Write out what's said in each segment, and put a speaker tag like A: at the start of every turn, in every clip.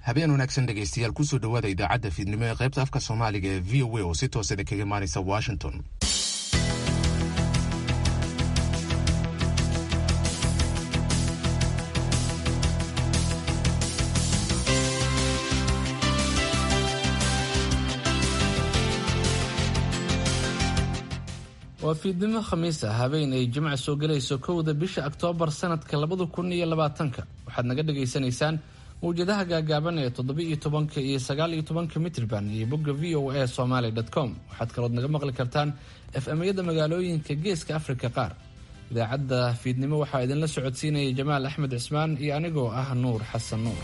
A: habeen wanaagsan dhegaystayaal kusoo dhowaada idaacadda fiidnimo ee qaybta afka soomaaliga ee v o a oo si toosada kaga imaanaysa washington
B: waa fiidnimo khamiis ah habeen ay jimca soo gelayso kowda bisha oktoobar sanadka labada kun iyo labaatanka waxaad naga dhagaysanaysaan mawjadaha gaagaaban ee toddoba-iyo tobanka iyo sagaal-iyo tobanka mitrban iyo bogga v o a somaly com waxaad kalood naga maqli kartaan f-amyada magaalooyinka geeska afrika qaar idaacadda fiidnimo waxaa idinla socodsiinaya jamaal axmed cismaan iyo anigoo ah nuur xasan nuur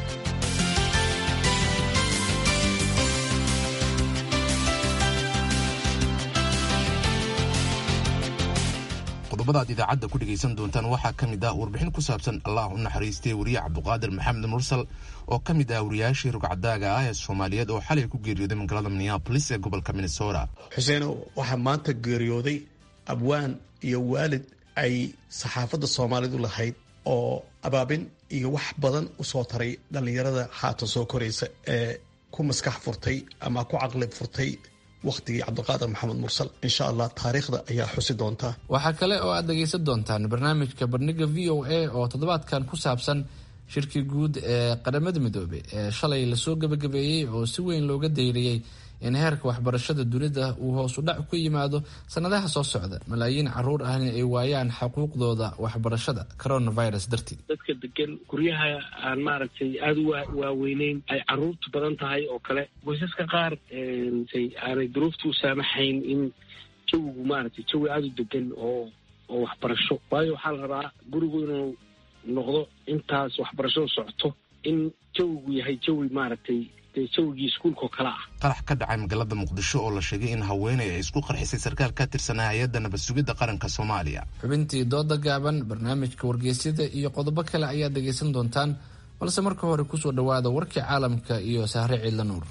A: qodobada aad idaacadda ku dhegaysan doontaan waxaa ka mid ah warbixin ku saabsan allah u naxariistay wariye cabduqaadir maxamed mursal oo ka mid ah wariyaashii rugcadaaga ah ee soomaaliyeed oo xalay ku geeriyooday magaalada minneabolis ee gobolka minnesota
C: xuseeno waxaa maanta geeriyooday abwaan iyo waalid ay saxaafadda soomaalidu lahayd oo abaabin iyo wax badan usoo taray dhallinyarada haatan soo koraysa ee ku maskax furtay ama ku caqli furtay wakhtigii cabdiqaadir maxamed mursal insha allah taariikhda ayaa xusi doontaa
B: waxaa kale oo aad dhegaysan doontaan barnaamijka bandhiga v o a oo toddobaadkan ku saabsan shirkii guud ee qaramada midoobe ee shalay lasoo gebagabeeyey oo si weyn looga dayriyey in heerka waxbarashada dunida uu hoos u dhac ku yimaado sanadaha soo socda malaayiin caruur ahna ay waayaan xuquuqdooda waxbarashada coronavirus dartii
D: dadka degan guryaha aan maaragtay aada u waaweyneyn ay caruurtu badan tahay oo kale qoysaska qaar aanay duruufta u saamaxayn in jawigu maaragtay jawi aada u degan oo oo waxbarasho waayo waxaa la rabaa gurigu inuu noqdo intaas waxbarashadu socoto in jawigu yahay jawi maaragtay jawigii iskuulkaoo kale ah
A: qarax ka dhacay magaalada muqdisho oo la sheegay in haweeney ay isku qarxisay sarkaal ka tirsanaa hay-adda nabad sugidda qaranka soomaaliya
B: xubintii dooda gaaban barnaamijka wargeysyada iyo qodobo kale ayaad dhegaysan doontaan balse marka hore kusoo dhowaada warkii caalamka iyo sahre ciidla nuur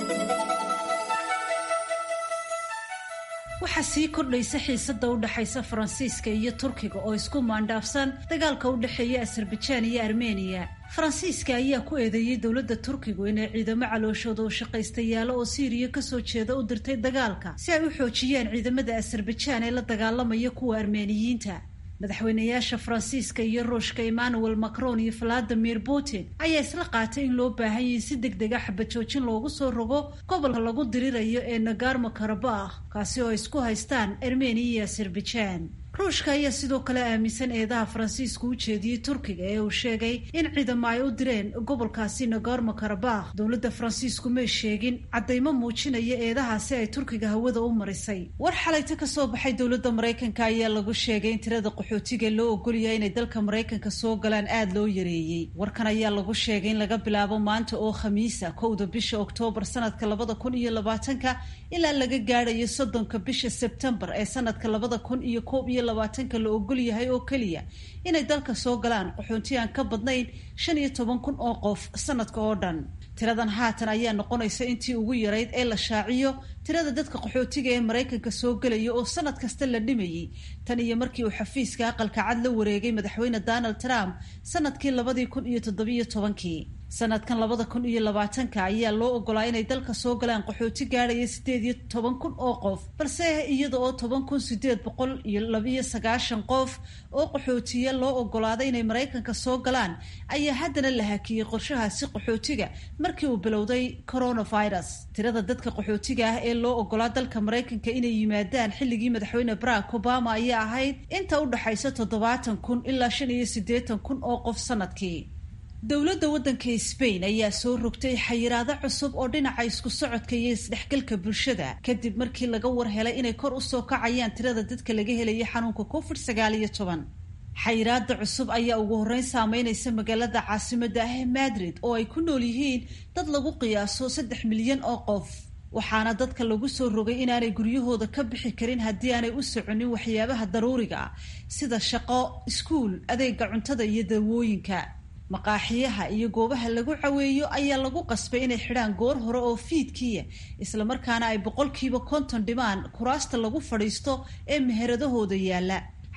E: waxaa sii kordhaysa xiisada u dhexaysa faransiiska iyo turkiga oo isku maandhaafsan dagaalka u dhexeeya azerbajaan iyo armeniya faransiiska ayaa ku eedeeyey dowladda turkigu inay ciidamo calooshooda oo shaqaystayaalo oo siiriya kasoo jeeda u dirtay dagaalka si ay u xoojiyaan ciidamada azerbajaan ee la dagaalamaya kuwa armeeniyiinta madaxweynayaasha faransiiska iyo ruushka emmanuel macron iyo valadimir putin ayaa isla qaatay in loo baahan yahay si deg dega xabajoojin loogu soo rogo gobolka lagu dirirayo ee nagarmo karabakh kaasi oo ay isku haystaan armeniya iyo azerbajaan ruushka ayaa sidoo kale aaminsan eedaha faransiisku u jeediyey turkiga ee uu sheegay in ciidamo ay u direen gobolkaasi nagorno karabakh dowladda faransiisku may sheegin caddaymo muujinaya eedahaasi ay turkiga hawada u marisay war xalayta ka soo baxay dowladda maraykanka ayaa lagu sheegay in tirada qaxootiga loo ogolyahay inay dalka maraykanka soo galaan aada loo yareeyey warkan ayaa lagu sheegay in laga bilaabo maanta oo khamiisa kowda bisha oktoobar sanadka labada kun iyo labaatanka ilaa laga gaadhayo soddonka bisha sebtembar ee sanadka labada kun iyo koob iyo labaatanka la ogol yahay oo keliya inay dalka soo galaan qaxoonti aan ka badnayn shan iyo toban kun oo qof sanadka oo dhan tiradan haatan ayaa noqonaysa intii ugu yarayd ee la shaaciyo tirada dadka qaxootiga ee maraykanka soo gelaya oo sanad kasta la dhimayey tan iyo markii uu xafiiska aqalka cad la wareegay madaxweyne donald trump sanadkii labadii kun iyo toddobiyo tobankii sanadkan labada kun iyo labaatanka ayaa loo ogolaa inay dalka soo galaan qaxooti gaadhaya sideed iyo toban kun oo qof balse iyada oo toban kun sideed boqol iyo labiyo sagaashan qof oo qaxootiya loo ogolaaday inay maraykanka soo galaan ayaa haddana la hakiyey qorshahaasi qaxootiga markii uu bilowday coronavirus tirada dadka qaxootiga ah ee loo ogolaa dalka maraykanka inay yimaadaan xilligii madaxweyne barack obama ayaa ahayd inta u dhexaysa toddobaatan kun ilaa shan iyo siddeetan kun oo qof sanadkii dowladda waddanka sbain ayaa soo rogtay xayiraado cusub oo dhinaca isku socodka iyo isdhexgalka bulshada kadib markii laga war helay inay kor usoo kacayaan tirada dadka laga helaya xanuunka covid sagaal iyo toban xayiraada cusub ayaa ugu horreyn saameynaysa magaalada caasimada ah ee madrid oo ay ku nool yihiin dad lagu qiyaaso saddex milyan oo qof waxaana dadka lagu soo rogay inaanay guryahooda ka bixi karin haddii aanay u soconin waxyaabaha daruuriga ah sida shaqo iskuul adeega cuntada iyo dawooyinka maqaaxiyaha iyo goobaha lagu caweeyo ayaa lagu qasbay inay xidhaan goor hore oo fiidkiya islamarkaana ay boqolkiiba konton dhimaan kuraasta lagu fadhiisto ee meheradahooda yaalla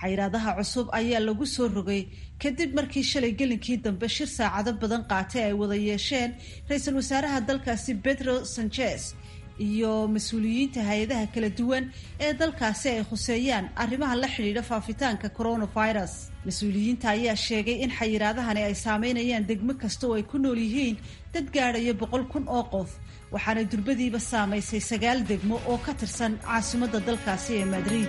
E: xayiraadaha cusub ayaa lagu soo rogay kadib markii shalay gelinkii dambe shir saacado badan qaatay ay wada yeesheen ra-iisul wasaaraha dalkaasi pedro sanchez iyo mas-uuliyiinta hay-adaha kala duwan ee dalkaasi ay khuseeyaan arrimaha la xidhiidha faafitaanka coronavirus mas-uuliyiinta ayaa sheegay in xayiraadahani ay saameynayaan degmo kasta oo ay ku nool yihiin dad gaadhaya boqol kun oo qof waxaana durbadiiba saamaysay sagaal degmo oo ka tirsan caasimadda dalkaasi ee madrid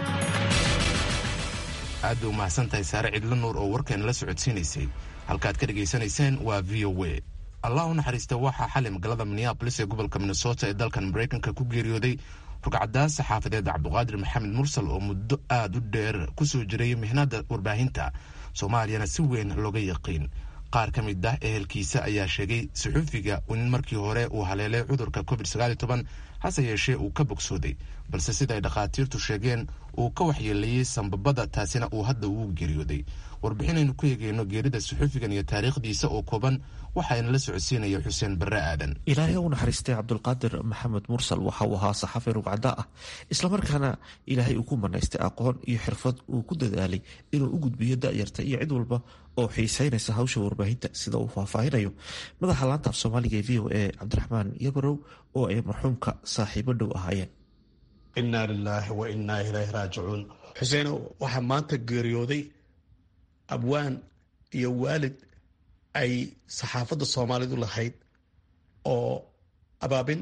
A: aad bay umahadsan tahay saare cidlo nuur oo warkeena la socodsiinaysay halkaad ka dhegaysanayseen waa v o a allah u naxariista waxaa xalay magaalada minneabolis ee gobolka minnesota ee dalkan maraykanka ku geeriyooday rugcadaas saxaafadeed cabduqaadir maxamed mursal oo muddo aada u dheer kusoo jiray mihnada warbaahinta soomaaliyana si weyn looga yaqiin qaar ka mid ah ehelkiisa ayaa sheegay saxuufiga in markii hore uu haleelay cudurka covid hase yeeshee uu ka bogsooday balse sida ay dhakhaatiirtu sheegeen uu ka waxyeeleeyey sambabada taasina uu hadda uu geeriyooday warbixinaynu ku eegeyno geerida saxuufigan iyo taariikhdiisa oo kooban waxaana la socodsiinaya xuseen barre aadan
F: ilaahay u naxariistay cabdulqaadir maxamed mursal waxa uu ahaa saxafi rugcada ah islamarkaana ilaahay uu ku manaystay aqoon iyo xirfad uu ku dadaalay inuu u gudbiyo da'yarta iyo cid walba oo xiiseynaysa hawsha warbaahinta sida uu faahfaahinayo madaxa laanta af soomaaliga ee v o a cabdiraxmaan yabarow oo ay marxuumka saaxiibo dhow ahaayeen
C: innaa lilaahi wa innaa ilayhi raajicuun xuseeno waxaa maanta geeriyooday abwaan iyo waalid ay saxaafadda soomaalidu lahayd oo abaabin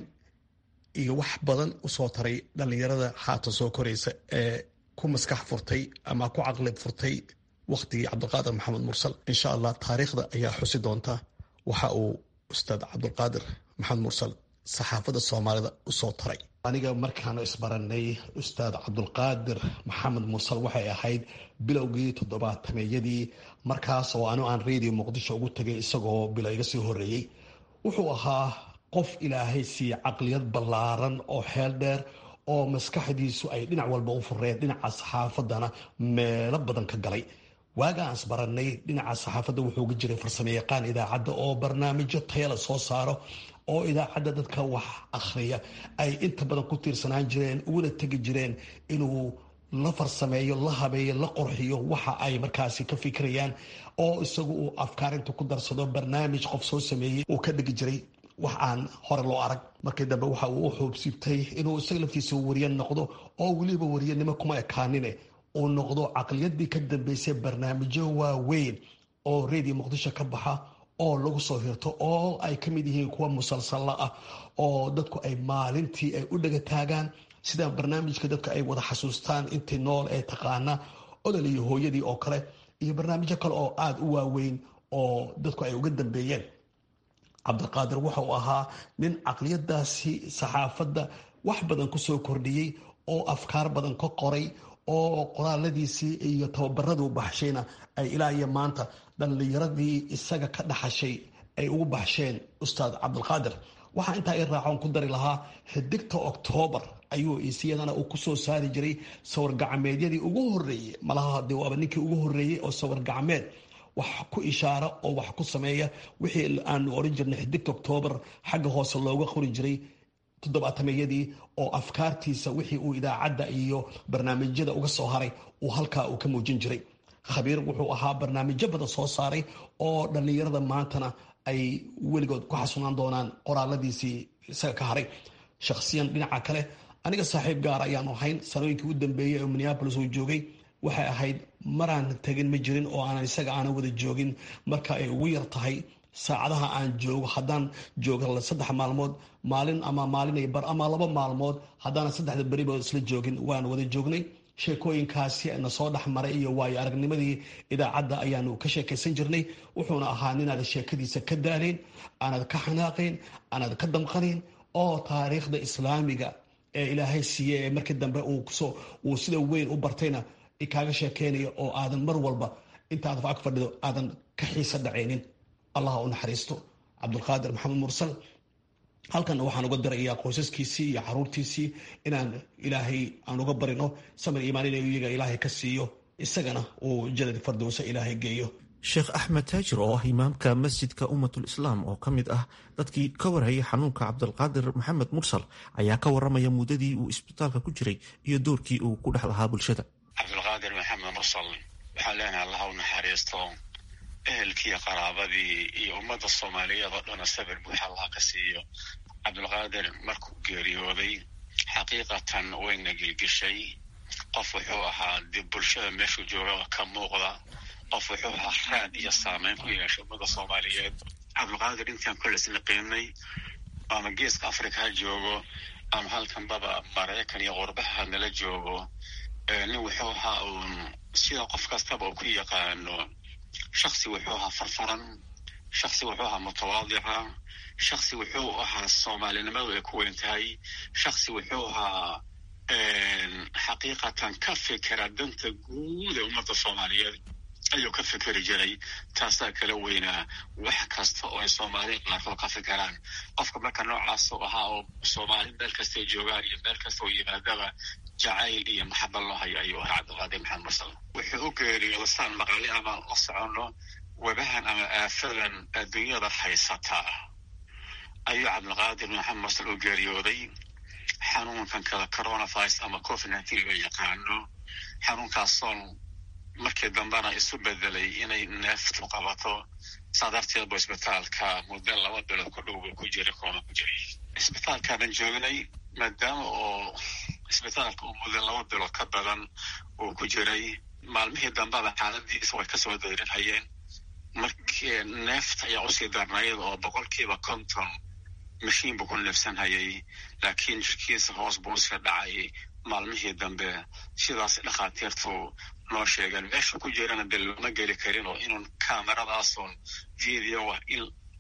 C: iyo wax badan u soo taray dhallinyarada haatan soo koraysa ee ku maskax furtay ama ku caqli furtay wakhtigii cabdulqaadir maxamed mursal insha allah taariikhda ayaa xusi doonta waxa uu ustaad cabdulqaadir maxamed mursal saxaafadda soomaalida u soo taray aniga markaanu isbaranay ustaad cabdulqaadir maxamed mursal waxay ahayd bilowgii toddobaatameyadii markaas oo anu aan radio muqdisho ugu tagay isagoo bilo iga sii horeeyey wuxuu ahaa qof ilaahay siiye caqliyad ballaaran oo xeel dheer oo maskaxdiisu ay dhinac walba u fureen dhinaca saxaafadana meelo badan ka galay waaga aan isbaranay dhinaca saxaafadda wuxuu ga jiray farsamo yaqaan idaacadda oo barnaamijyo tayala soo saaro oo idaacadda dadka wax akhriya ay inta badan ku tiirsanaan jireen uguna tegi jireen inuu la farsameeyo la habeeyo la qorxiyo waxa ay markaasi ka fikirayaan oo isagu uu afkaarinta ku darsado barnaamij qof soo sameeyey uu ka dhigi jiray wax aan hore loo arag markii dambe waxa uu u xoobsiibtay inuu isaga laftiisa wariye noqdo oo weliba wariyanimo kuma ekaanine uu noqdo caqliyadii ka dambeysay barnaamijyo waaweyn oo radio muqdisho ka baxa oo lagu soo hirto oo ay ka mid yihiin kuwa musalsalla ah oo dadku ay maalintii ay u dhaga taagaan sida barnaamijka dadka ay wada xasuustaan intii nool ee taqaana odol iyo hooyadii oo kale iyo barnaamijyo kale oo aada u waaweyn oo dadku ay uga dambeeyeen cabdiqaadir waxa uu ahaa nin caqliyadaasi saxaafadda wax badan kusoo kordhiyey oo afkaar badan ka qoray oo qoraaladiisii iyo tababaraduu baxshayna ay ilaa iyo maanta dhallinyaradii isaga ka dhaxashay ay ugu baxsheen ustaad cabdulqaadir waxaa intaa i raacoon ku dari lahaa xidigta oktoobar ayuu isiyadana uu kusoo saari jiray sawir gacmeedyadii ugu horeeyey malaha de waaba ninkii ugu horeeyey oo sawir gacmeed wax ku ishaara oo wax ku sameeya wixii aanu oran jirnay xidigta oktoobar xagga hoose looga qori jiray toddobaatameyadii oo afkaartiisa wixii uu idaacadda iyo barnaamijyada uga soo haray uu halkaa uu ka muujin jiray khabiir wuxuu ahaa barnaamijyo badan soo saaray oo dhallinyarada maantana ay weligood ku xasunaan doonaan qoraaladiisii isaga ka haray shakhsiyan dhinaca kale aniga saaxiib gaar ayaanu ahayn sanooyinkii u dambeeyey oo minneabolis uu joogay waxay ahayd maraan tegin ma jirin oo aanan isaga aanan wada joogin marka ay ugu yar tahay saacadaha aan joogo haddaan joogo saddex maalmood maalin ama maalinay bar ama laba maalmood haddaanan saddexda beriba isla joogin waan wada joognay sheekooyinkaasi na soo dhex maray iyo waayo aragnimadii idaacadda ayaanu ka sheekaysan jirnay wuxuuna ahaa ninaad sheekadiisa ka daanayn aanad ka xanaaqayn aanad ka damqanayn oo taariikhda islaamiga ee ilaahay siiye ee markii dambe uu sida weyn u bartayna kaaga sheekeynayo oo aadan mar walba intaad fac fadhido aadan ka xiisa dhacaynin allah u naxariisto cabdulqaadir maxamed mursal halkanna waxaan uga dirayaa qoysaskiisii iyo caruurtiisii inaan ilaahay aan uga barino samir iimaan in iyaga ilaahay ka siiyo isagana uu jadad fardowsa ilaahay geeyo
F: sheekh axmed taajir oo ah imaamka masjidka ummatul islaam oo ka mid ah dadkii ka warhayay xanuunka cabdulqaadir maxamed mursal ayaa ka waramaya muddadii uu isbitaalka ku jiray iyo doorkii uu ku dhex lahaa bulshada
G: cabdulqaadir maxamed mursal waxaan leenahay allaha u naxariisto ehelkiiyo qaraabadii iyo ummadda soomaaliyeed oo dhana sabir buuxa allaha ka siiyo cabdulqaadir markuu geeriyooday xaqiiqatan wayna gilgishay qof wuxuu ahaa dib bulshada meeshuu jooga ka muuqda qof wuxuu ahaa raad iyo saameyn ku yeeshay ummadda soomaaliyeed cabdulqaadir intaan kolesna qiimnay ama geeska africa ha joogo ama halkanbaba maraykan iyo qurbaha nala joogo nin wuxuu ahaa uun sida qof kastaba uu ku yaqaano shaksi wuxuu ahaa farfaran shaksi wuxuu ahaa mutawaadica shaksi wuxuu ahaa soomaalinimadu ay ku weyn tahay shaksi wuxuu ahaa xaqiiqatan ka fikera danta guud ee ummadda soomaaliyeed ayuu ka fikeri jiray taasaa kala weynaa wax kasta oo ay soomaaliya qaarkood ka fikiraan qofka marka noocaasuu ahaa oo soomaali meel kastay joogaan iyo meel kasta oo yimaadaba jacayl iyo maxaba loo hayo ayuu ahaa cabdilqaadir maxamed mursal wuxuu u geeriyooda saan maqali ama la soconno webahan ama aafadan adduunyada haysata ayuu cabdilqaadir maxamed mursal u geeriyooday xanuunkan kale coronavirus ama covid nineteen loo yaqaano xanuunkaasoon markii dambena isu bedelay inay neeftu qabato saa darteed bu isbitaalka muddo laba bilood ku dhow buu ku jiray koona ku jiray isbitaalkaanan joognay maadaama oo isbitaalka uu muddo laba bilood ka badan uu ku jiray maalmihii dambeba xaaladiisa way kasoo dayrinhayeen markii neefta ayaa usii darnayd oo boqolkiiba konton mashiin buu ku neefsanhayay laakiin jirkiisa hoos buu iska dhacay maalmihii dambe sidaas dhakhaatiirtu noo sheegeen meesha ku jirana de looma geli karin oo inun cameradaasun videoa in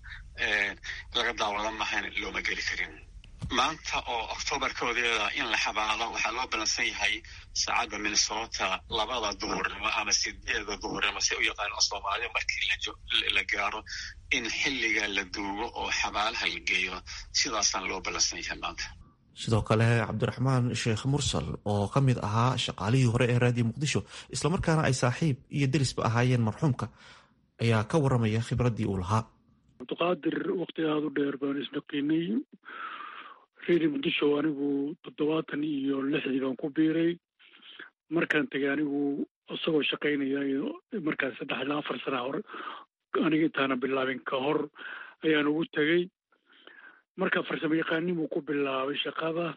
G: laga daawada mahayn looma geli karin maanta oo octoobar koodeeda in la xabaalo waxaa loo balansan yahay saacadda minnesota labada duhurnimo ama sideeda duhurnimo si u yaqaano soomaaliya markii la gaaro in xilliga la duugo oo xabaalaha la geeyo sidaasaan loo balansan yahay maanta
F: sidoo kale cabdiraxmaan sheekh mursal oo ka mid ahaa shaqaalihii hore ee raadiyo muqdisho islamarkaana ay saaxiib iyo derisba ahaayeen marxuumka ayaa ka waramaya khibraddii uu lahaa
H: cabdiqaadir wakti aada u dheer baan isnaqiinay redio muqdisho anigu toddobaatan iyo lixdii baan ku biiray markaan tegay anigu isagoo shaqaynaya markaas saddex ilaa afar sana hore aniga intaana bilaabin ka hor ayaan ugu tegey marka farsamo yaqaanimuu ku bilaabay shaqada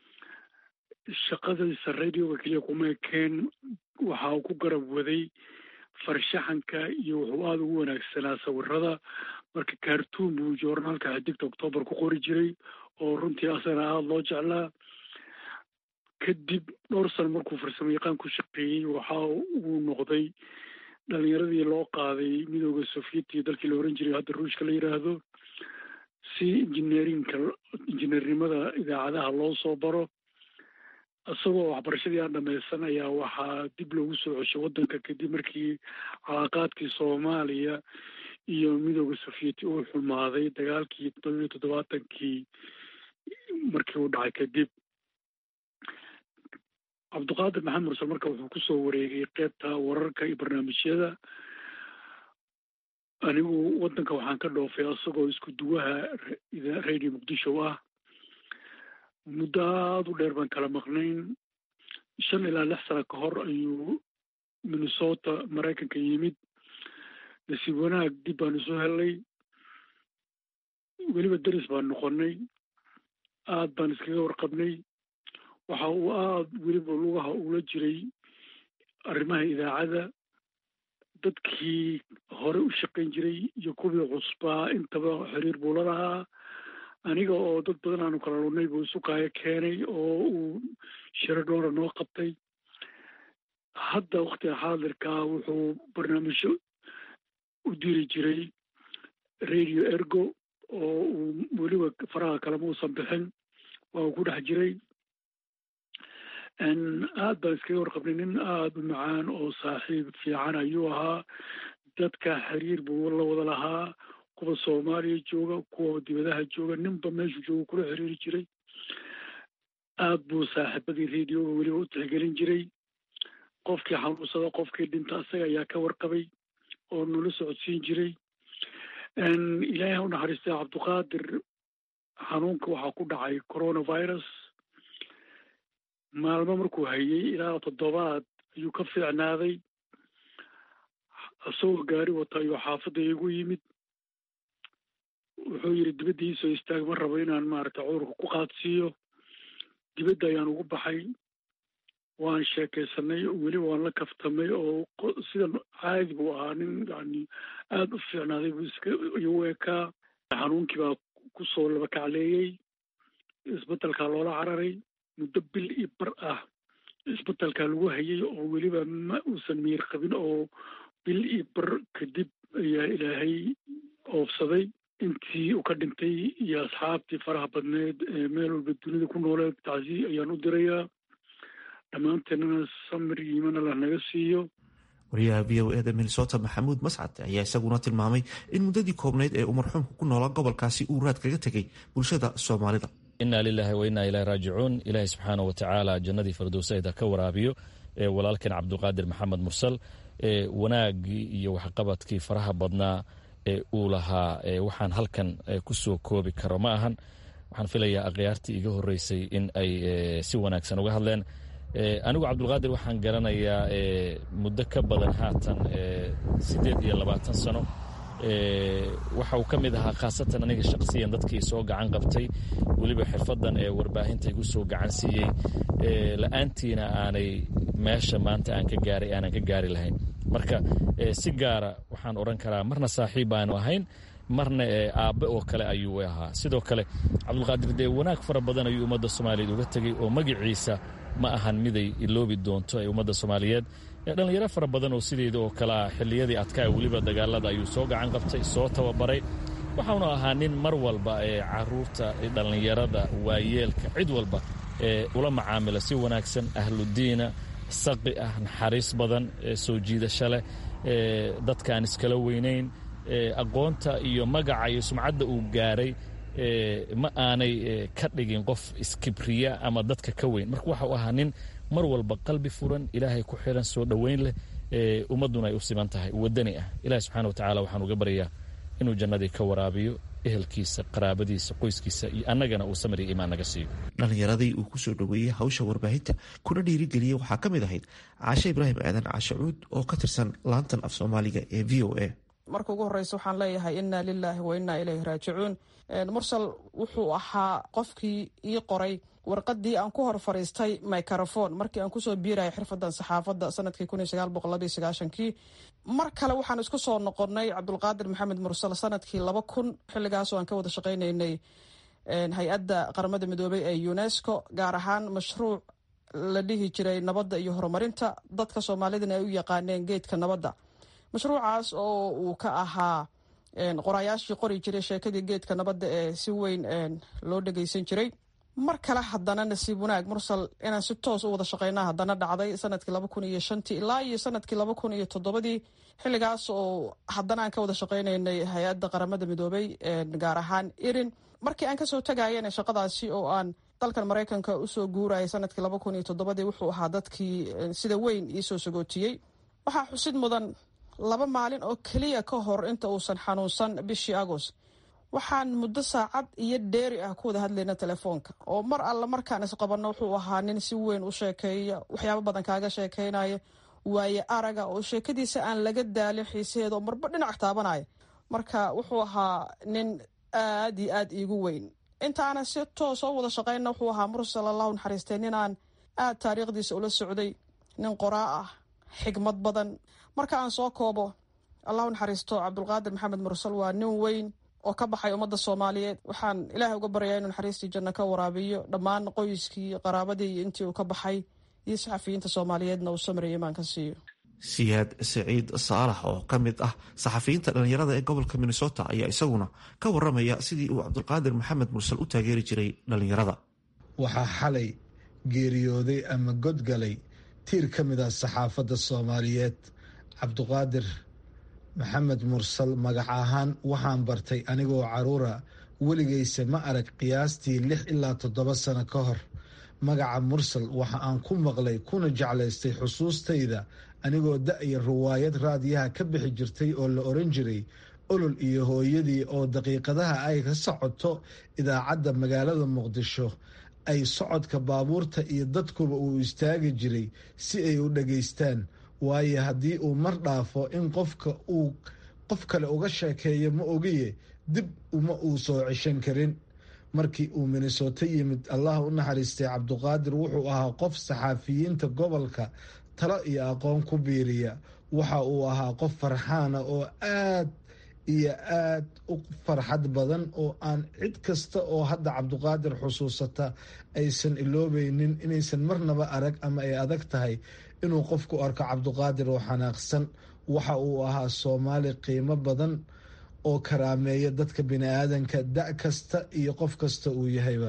H: shaqadiisa radioga keliya kuma ekeen waxa uu ku garab waday farshaxanka iyo wuxuu aada ugu wanaagsanaa sawirada marka kaartuun buu joornaalka xidigta octoobar ku qori jiray oo runtii asana aada loo jeclaa kadib dhowr sano markuu farsamo yaqaan ku shaqeeyey waxa uu noqday dhalinyaradii loo qaaday midooda sofiyetia dalkii la oran jiray hadda ruushka la yidhaahdo si injineerinka injineernimada idaacadaha loo soo baro isagoo waxbarashadii aan dhamaysan ayaa waxaa dib loogu soo ceshay waddanka kadib markii calaaqaadkii soomaaliya iyo midooda sofiyeeti uu xumaaday dagaalkii toddobiyo toddobaatankii markii uu dhacay kadib cabdiqaadir maxamed mursal marka wuxuu kusoo wareegay qeybta wararka iyo barnaamijyada anigu waddanka waxaan ka dhoofay isagoo isku duwaha radio muqdisho ah muddo aada u dheer baan kala maqnayn shan ilaa lix sano ka hor ayuu minnesota maraykanka yimid nasiib wanaag dib baan isu helnay weliba deris baan noqonnay aada baan iskaga warqabnay waxa uu aada weliba lugaha ula jiray arrimaha idaacadda dadkii hore u shaqayn jiray iyo kuwii cusbaa intaba xiriir buu la lahaa aniga oo dad badan aanu kala lunay buu isu kaayo keenay oo uu shiro dhoora noo qabtay hadda waktiga xaadirkaa wuxuu barnaamijyo u diri jiray radio ergo oo uu weliba faraha kalema uusan bixin waa uu ku dhex jiray aad baan iskaga warqabnay nin aada u macaan oo saaxiib fiican ayuu ahaa dadka xiriir buu la wada lahaa kuwa soomaaliya jooga kuwa dibadaha jooga ninba meeshuu jooga kula xiriiri jiray aad buu saaxiibadii radioga weliba u tixgelin jiray qofkii xanuunsada qofkii dhinta asaga ayaa ka warqabay oo nala socodsiin jiray ilaahay ha u naxariistay cabdiqaadir xanuunka waxaa ku dhacay coronavirus maalmo markuu hayay ilaa toddobaad ayuu ka fiicnaaday isagoo gaari wata ayuu xaafadda igu yimid wuxuu yidhi dibadda iisoo istaag ma rabo inaan maaragtay cudurka ku qaadsiiyo dibadda ayaan ugu baxay waan sheekaysanay weli waan la kaftamay oo sidan caadi buu ahaa nin yani aada u fiicnaaday buu iska igu ekaa xanuunkii baa kusoo laba kacleeyey isbetelkaa loola cararay muddo bil iyo bar ah isbetelkaa lagu hayay oo weliba ma uusan miir qabin oo bil iyo bar kadib ayaa ilaahay oofsaday intii uu ka dhintay iyo asxaabtii faraha badneed ee meel walba dunida ku nooleed tacsi ayaan u dirayaa dhammaanteennana samir iimana lah naga siiyo
F: wariyaha v o eda minnesota maxamuud mascad ayaa isaguna tilmaamay in muddadii koobnayd ee uu marxuumka ku noolaa gobolkaasi uu raad kaga tegay bulshada soomaalida
I: inaa lilaahi wa innaa ilahi raajicuun ilaahay subxaana wa tacaala jannadii firdowsayda ka waraabiyo walaalkeen cabdulqaadir maxamed mursal wanaagii iyo waxqabadkii faraha badnaa ee uu lahaa waxaan halkan ku soo koobi karo ma ahan waxaan filayaa akhyaartii iga horeysay in ay si wanaagsan uga hadleen anigu cabdulqaadir waxaan garanayaa muddo ka badan haatan siddeed iyo labaatan sano waxa uu ka mid ahaa khaasatan aniga shaqsiyan dadkii soo gacan qabtay weliba xirfadan ee warbaahinta igu soo gacan siiyey la-aantiina aanay meesha maanta aan ka gaaray aanan ka gaari lahayn marka si gaara waxaan odhan karaa marna saaxiib aanu ahayn marna aabbe oo kale ayuu ahaa sidoo kale cabdulqaadir dee wanaag fara badan ayuu ummadda soomaaliyeed uga tegey oo magaciisa ma ahan miday iloobi doonto ee ummadda soomaaliyeed dhallinyaro fara badan oo sideeda oo kale ah xilliyadii adkaa weliba dagaalada ayuu soo gacan qabtay soo tababaray waxaanu ahaa nin mar walba ee caruurta dhallinyarada waayeelka cid walba ee ula macaamila si wanaagsan ahludiina saqi ah naxariis badan soo jiidasho leh dadkaan iskala weynayn aqoonta iyo magaca iyo sumcadda uu gaaray ma aanay ka dhigin qof iskibriya ama dadka ka weyn marka waxa uu ahaa nin mar walba qalbi furan ilaahay ku xiran soo dhoweyn leh ummadduna ay u siman tahay wadani ah ilahi subxana wa tacala waxaan uga baryaa inuu jannadii ka waraabiyo ehelkiisa qaraabadiisa qoyskiisa iyo annagana uu samir iyo imaan naga siiyo
F: dhallinyaradii uu kusoo dhoweeyey hawsha warbaahinta kuna dhiirigeliyey waxaa ka mid ahayd caashe ibraahim aadan caashe cuud oo ka tirsan laantan af soomaaliga ee v o a
J: marka ugu horeysa waxaan leeyahay inaa lilaahi wa inaa ilayhi raajicuun mursal wuxuu ahaa qofkii ii qoray warqadii aan ku hor fariistay microfon markii aan kusoo biiraya xirfadan saxaafadda sanadkii kii mar kale waxaan isku soo noqonnay cabdulqaadir maxamed mursal sanadkii laba kun xilligaasoo aan ka wada shaqaynaynay hay-adda qaramada midoobey ee unesco gaar ahaan mashruuc la dhihi jiray nabadda iyo horumarinta dadka soomaalidana ay u yaqaaneen geedka nabadda mashruucaas oo uu ka ahaa qoraayaashii qori jiray sheekadii geedka nabadda ee si weyn loo dhegeysan jiray mar kale haddana nasiib wanaag mursal inaan si toos u wada shaqeyna haddana dhacday sanadkii laba kun iyo shantii ilaa iyo sanadkii laba kun iyo toddobadii xilligaas oo haddana aan ka wada shaqeynaynay hay-adda qaramada midoobey gaar ahaan irin markii aan kasoo tagayana shaqadaasi oo aan dalkan maraykanka usoo guurayay sanadkii laba kun iyo toddobadii wuxuu ahaa dadkii sida weyn iisoo sagootiyey waxaa xusid mudan laba maalin oo keliya ka hor inta uusan xanuunsan bishii agost waxaan muddo saacad iyo dheeri ah ku wada hadlayna telefoonka oo mar alla markaan isqabanno wuxuu ahaa nin si weyn u sheekeeya waxyaabo badan kaaga sheekeynaya waaye araga oo sheekadiisa aan laga daalin xiisaheeda oo marba dhinac taabanaya marka wuxuu ahaa nin aad iyo aad iigu weyn intaanan si toos oo wada shaqeyna wuxuu ahaa mursal allahu naxariistay ninaan aad taariikhdiisa ula socday nin qoraa ah xigmad badan marka aan soo koobo allahu naxariisto cabdulqaadir maxamed mursal waa nin weyn oo ka baxay ummadda soomaaliyeed waxaan ilaahay uga baryaa inuu naxariistii janno ka waraabiyo dhammaan qoyskii qaraabadii iyo intii uu ka baxay iyo saxafiyiinta soomaaliyeedna uu samriya imaan ka siiyo
F: siyaad saciid saalax oo ka mid ah saxafiyiinta dhallinyarada ee gobolka minnesota ayaa isaguna ka waramaya sidii uu cabdulqaadir maxamed mursal u taageeri jiray dhallinyarada
K: waxaa xalay geeriyooday ama godgalay tiir ka mid ah saxaafadda soomaaliyeed cabduqaadir maxamed mursal magac ahaan waxaan bartay anigoo caruura weligayse ma arag qiyaastii lix ilaa toddoba sano ka hor magaca mursal waxa aan ku maqlay kuna jeclaystay xusuustayda anigoo da-ya riwaayad raadiyaha ka bixi jirtay oo la oran jiray olol iyo hooyadii oo daqiiqadaha ay ka socoto idaacadda magaalada muqdisho ay socodka baabuurta iyo dadkuba uu istaagi jiray si ay u dhageystaan waayo haddii uu mar dhaafo in qofka uu qof kale uga sheekeeyo ma ogiye dib uma uu soo ceshan karin markii uu minnesota yimid allah u naxariistay cabduqaadir wuxuu ahaa qof saxaafiyiinta gobolka talo iyo aqoon ku biiriya waxa uu ahaa qof farxaana oo aad iyo aad u farxad badan oo aan cid kasta oo hadda cabduqaadir xusuusata aysan iloobeynin inaysan marnaba arag ama ay adag tahay inuu qofku arko cabduqaadir oo xanaaqsan waxa uu ahaa soomaali qiimo badan oo karaameeya dadka bini-aadanka da- kasta iyo qof kasta uu yahayba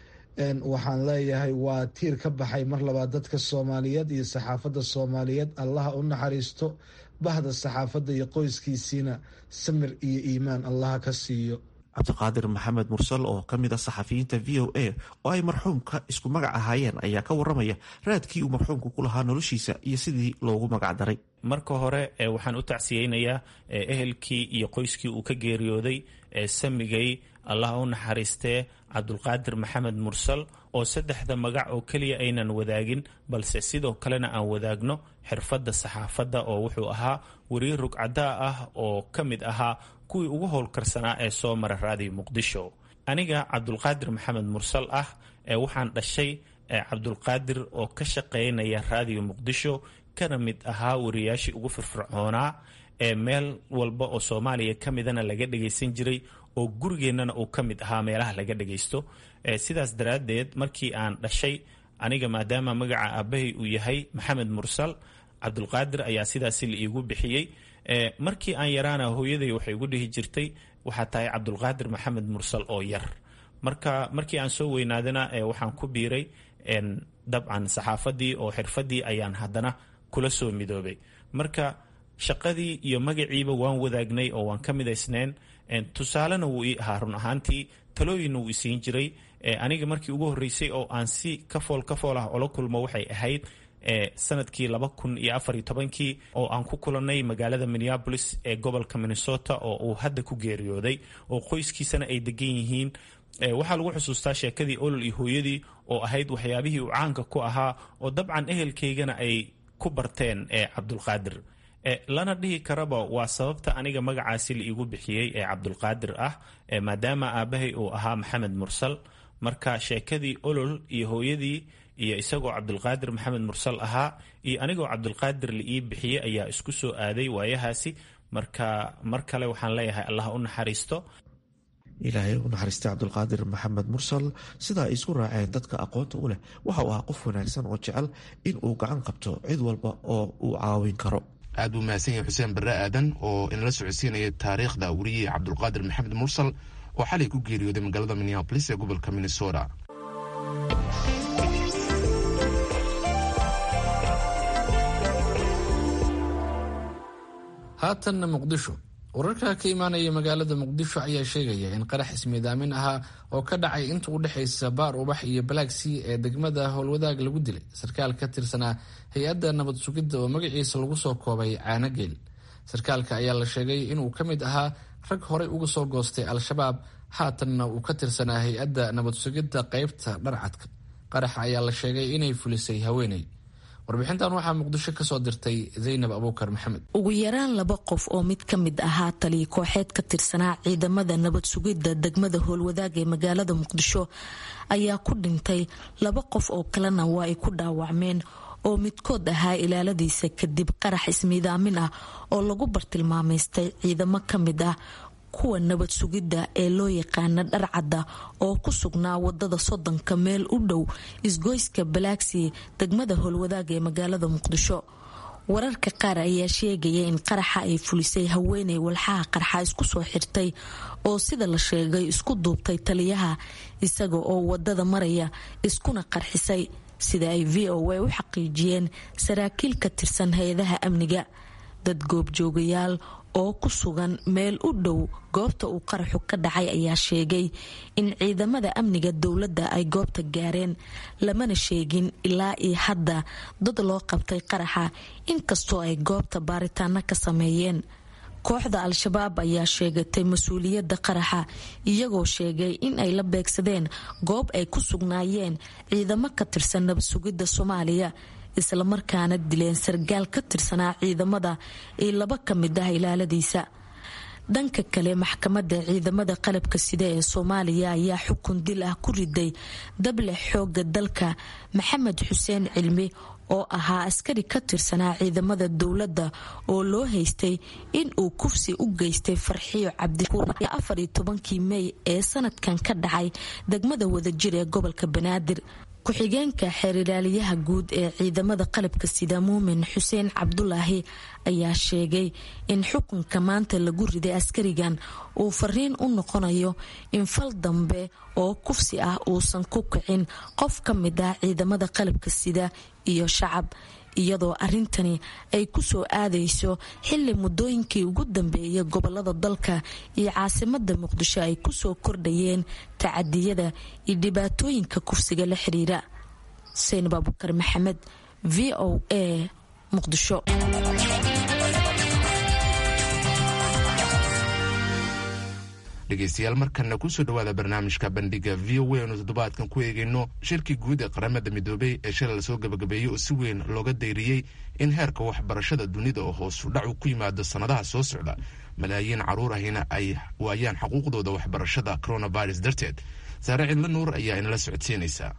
K: waxaan leeyahay waa tiir ka baxay mar labaad dadka soomaaliyeed iyo saxaafadda soomaaliyeed allaha u naxariisto bahda saxaafadda iyo qoyskiisiina samir iyo iimaan allaha ka siiyo
F: cabdiqaadir maxamed mursal oo ka mid a saxafiyiinta v o a oo ay marxuumka isku magac ahaayeen ayaa ka waramaya raadkii uu marxuumku ku lahaa noloshiisa iyo sidii loogu magac daray
L: marka hore waxaan u tacsiyeynayaa ehelkii iyo qoyskii uu ka geeriyooday samigay allah u naxariistee cabdulqaadir maxamed mursal oo saddexda magac oo keliya aynan wadaagin balse sidoo kalena aan wadaagno xirfadda saxaafadda oo wuxuu ahaa weriye rugcadaa ah oo ka mid ahaa kuwii ugu howlkarsanaa ee soo mara raadiyo muqdisho aniga cabdulqaadir maxamed mursal ah ee waxaan dhashay cabdulqaadir oo ka shaqeynaya raadiyo muqdisho kana mid ahaa wariyaashii ugu firfircoonaa ee meel walba oo soomaaliya ka midana laga dhagaysan jiray oo gurigeennana uu ka mid ahaa meelaha laga dhagaysto sidaas daraaddeed markii aan dhashay aniga maadaama magaca aabbahay uu yahay maxamed mursal cabdulqaadir ayaa sidaasi la iigu bixiyey markii aan yaraana hooyaday waxay igu dhihi jirtay waxaa tahay cabdulqaadir maxamed mursal oo yar marka markii aan soo weynaadana waxaan ku biiray dabcan saxaafadii oo xirfadii ayaan haddana kula soo midoobay marka shaqadii iyo magaciiba waan wadaagnay oo waan ka midaysneen tusaalena wuu ii ahaa run ahaantii talooyinna wuu isiin jiray aniga markii ugu horreysay oo aan si kafool kafool ah ola kulmo waxay ahayd sanadkii laba kun iyo afar iyo tobankii oo aan ku kulannay magaalada minneabolis ee gobolka minnesota oo uu hadda ku geeriyooday oo qoyskiisana ay degan yihiin waxaa lagu xusuustaa sheekadii olol iyo hooyadii oo ahayd waxyaabihii uu caanka ku ahaa oo dabcan ehelkaygana ay ku barteen cabdulqaadir lana dhihi karaba waa sababta aniga magacaasi la iigu bixiyey ee cabdulqaadir ah maadaama aabbahay uu ahaa maxamed mursal marka sheekadii olol iyo hooyadii iyo isagoo cabdulqaadir maxamed mursal ahaa iyo anigoo cabdulqaadir la ii bixiyey ayaa isku soo aaday waayahaasi marka mar kale waxaan leeyahay allah u naxariisto
F: ilaahay u naxariistay cabdulqaadir maxamed mursal sida ay isku raaceen dadka aqoonta u leh waxa uu ahaa qof wanaagsan oo jecel in uu gacan qabto cid walba oo uu caawin karo
A: aad buu mahadsan yahay xuseen barre aadan oo inala socodsiinaya taariikhda weriyey cabdulqaadir maxamed mursal oo xalay ku geeriyooday magaalada minneabolis ee gobolka minnesota
B: haatanna muqdisho wararka ka imaanaya magaalada muqdisho ayaa sheegaya in qarax ismiidaamin ahaa oo ka dhacay inta u dhexaysa baar ubax iyo balaagsii ee degmada howlwadaag lagu dilay sarkaal ka tirsanaa hay-adda nabad sugidda oo magaciisa lagu soo koobay caanageel sarkaalka ayaa la sheegay inuu ka mid ahaa rag horey uga soo goostay al-shabaab haatanna uu ka tirsanaa hay-adda nabad sugidda qeybta dharcadka qaraxa ayaa la sheegay inay fulisay haweeney warbixintan waxaa muqdisho kasoo dirtay zaynab abuukar maxamed
M: ugu yaraan laba qof oo mid ka mid ahaa taliya kooxeed ka tirsanaa ciidamada nabad sugidda degmada howlwadaag ee magaalada muqdisho ayaa ku dhintay laba qof oo kalena waa ay ku dhaawacmeen oo midkood ahaa ilaaladiisa kadib qarax ismiidaamin ah oo lagu bartilmaamaystay ciidamo ka mid ah kuwa nabad sugidda ee loo yaqaana dharcadda oo ku sugnaa wadada soddonka meel u dhow isgoyska balaaksi degmada howlwadaag ee magaalada muqdisho wararka qaar ayaa sheegaya in qaraxa ay fulisay haweeney walxaha qarxa isku soo xirtay oo sida la sheegay isku duubtay taliyaha isaga oo wadada maraya iskuna qarxisay sida ay v o a u xaqiijiyeen saraakiil ka tirsan hay-adaha amniga dad goobjoogayaal oo ku sugan meel u dhow goobta uu qaraxu ka dhacay ayaa sheegay in ciidamada amniga dowladda ay goobta gaareen lamana sheegin ilaa iyo hadda dad loo qabtay qaraxa inkastoo ay goobta baaritaano ka sameeyeen kooxda al-shabaab ayaa sheegatay mas-uuliyadda qaraxa iyagoo sheegay in ay la beegsadeen goob ay ku sugnaayeen ciidamo ka tirsan nabad sugidda soomaaliya islamarkaana dileen sargaal ka tirsanaa ciidamada iyo laba ka mid ah ilaaladiisa dhanka kale maxkamadda ciidamada qalabka sida ee soomaaliya ayaa xukun dil ah ku riday dable xooga dalka maxamed xuseen cilmi oo ahaa askari ka tirsanaa ciidamada dowladda oo loo haystay in uu kufsi u geystay farxiyo cabdishakuur afar iyo tobankii mey ee sanadkan ka dhacay degmada wadajir ee gobolka banaadir ku-xigeenka xeerilaaliyaha guud ee ciidamada qalabka sida muumin xuseen cabdulaahi ayaa sheegay in xukunka maanta lagu riday askarigan uu fariin u noqonayo in fal dambe oo kufsi ah uusan ku kicin qof ka mid ah ciidamada qalabka sida iyo shacab iyadoo arrintani ay ku soo aadayso xili muddooyinkii ugu dambeeyay gobolada dalka iyo caasimada muqdisho ay kusoo kordhayeen tacadiyada iyo dhibaatooyinka kufsiga la xiriira xuseen baabukar maxamed v o a muqdisho
A: dhegeystayaal markana kusoo dhawaada barnaamijka bandhiga v o a anu toddobaadkan ku eegayno shirkii guud ee qaramada midoobay ee shalay lasoo gabagabeeyey oo si weyn looga dayriyey in heerka waxbarashada dunida oo hoosu dhacu ku yimaado sannadaha soo socda malaayiin caruur ahina ay waayaan xuquuqdooda waxbarashada coronavirus darteed saare cidlo nuur ayaa inala socodsiinaysa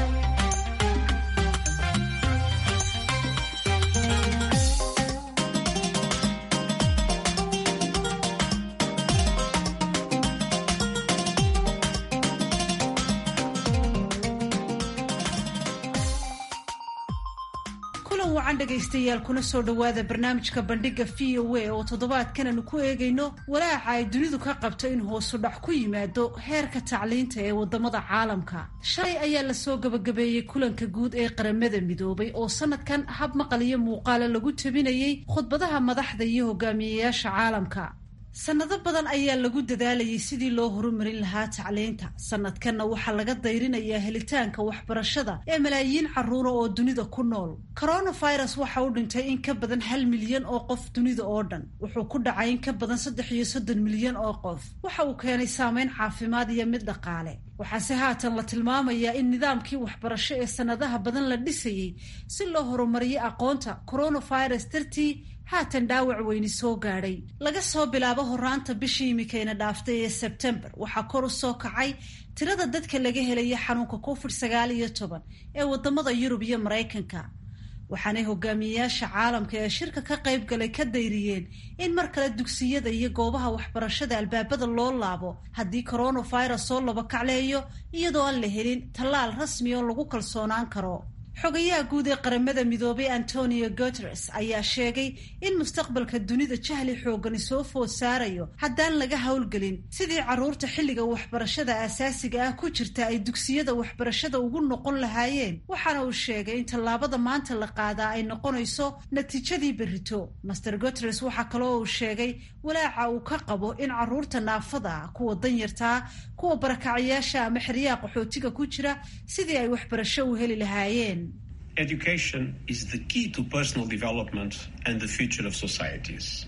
E: dhegaystayaal kuna soo dhowaada barnaamijka bandhiga v o a oo toddobaadkan aanu ku eegayno walaaca ay dunidu ka qabto in hoosu dhac ku yimaado heerka tacliinta ee wadamada caalamka shalay ayaa lasoo gabagabeeyey kulanka guud ee qaramada midoobay oo sanadkan hab maqal iyo muuqaala lagu tabinayay khudbadaha madaxda iyo hogaamiyeyaasha caalamka sannado badan ayaa lagu dadaalayay sidii loo horumarin lahaa tacliinta sanadkanna waxaa laga dayrinayaa helitaanka waxbarashada ee malaayiin carruura oo dunida ku nool coronavirus waxa u dhintay in ka badan hal milyan oo qof dunida oo dhan wuxuu ku dhacay in ka badan saddex iyo soddon milyan oo qof waxa uu keenay saameyn caafimaad iyo mid dhaqaale waxaase haatan la tilmaamayaa in nidaamkii waxbarasho ee sannadaha badan la dhisayey si loo horumariyo aqoonta coronavirus dartii haatan dhaawac weyni soo gaadhay laga soo bilaabo horaanta bishii imikayna dhaaftay ee sebtembar waxaa kor u soo kacay tirada dadka laga helaya xanuunka covid sagaal iyo toban ee wadamada yurub iyo maraykanka waxaanay hogaamiyeyaasha caalamka ee shirka ka qayb galay ka dayriyeen in mar kale dugsiyada iyo goobaha waxbarashada albaabada loo laabo haddii coronavirus soo labakacleeyo iyadoo aan la helin tallaal rasmi oo lagu kalsoonaan karo xogayaha guud ee qaramada midoobay antonio guteres ayaa sheegay in mustaqbalka dunida jahli xoogani soo food saarayo haddaan laga howlgelin sidii carruurta xilliga waxbarashada aasaasiga ah ku jirta ay dugsiyada waxbarashada ugu noqon lahaayeen waxaana uu sheegay in tallaabada maanta la qaadaa ay noqonayso natiijadii berrito master guteres waxaa kaloo uu sheegay walaaca uu ka qabo in carruurta naafada kuwa danyartaa kuwa barakacayaasha ama xeryaha qaxootiga ku jira sidii ay waxbarasho u heli lahaayeen
N: Education is the key to personal development and the future of societies.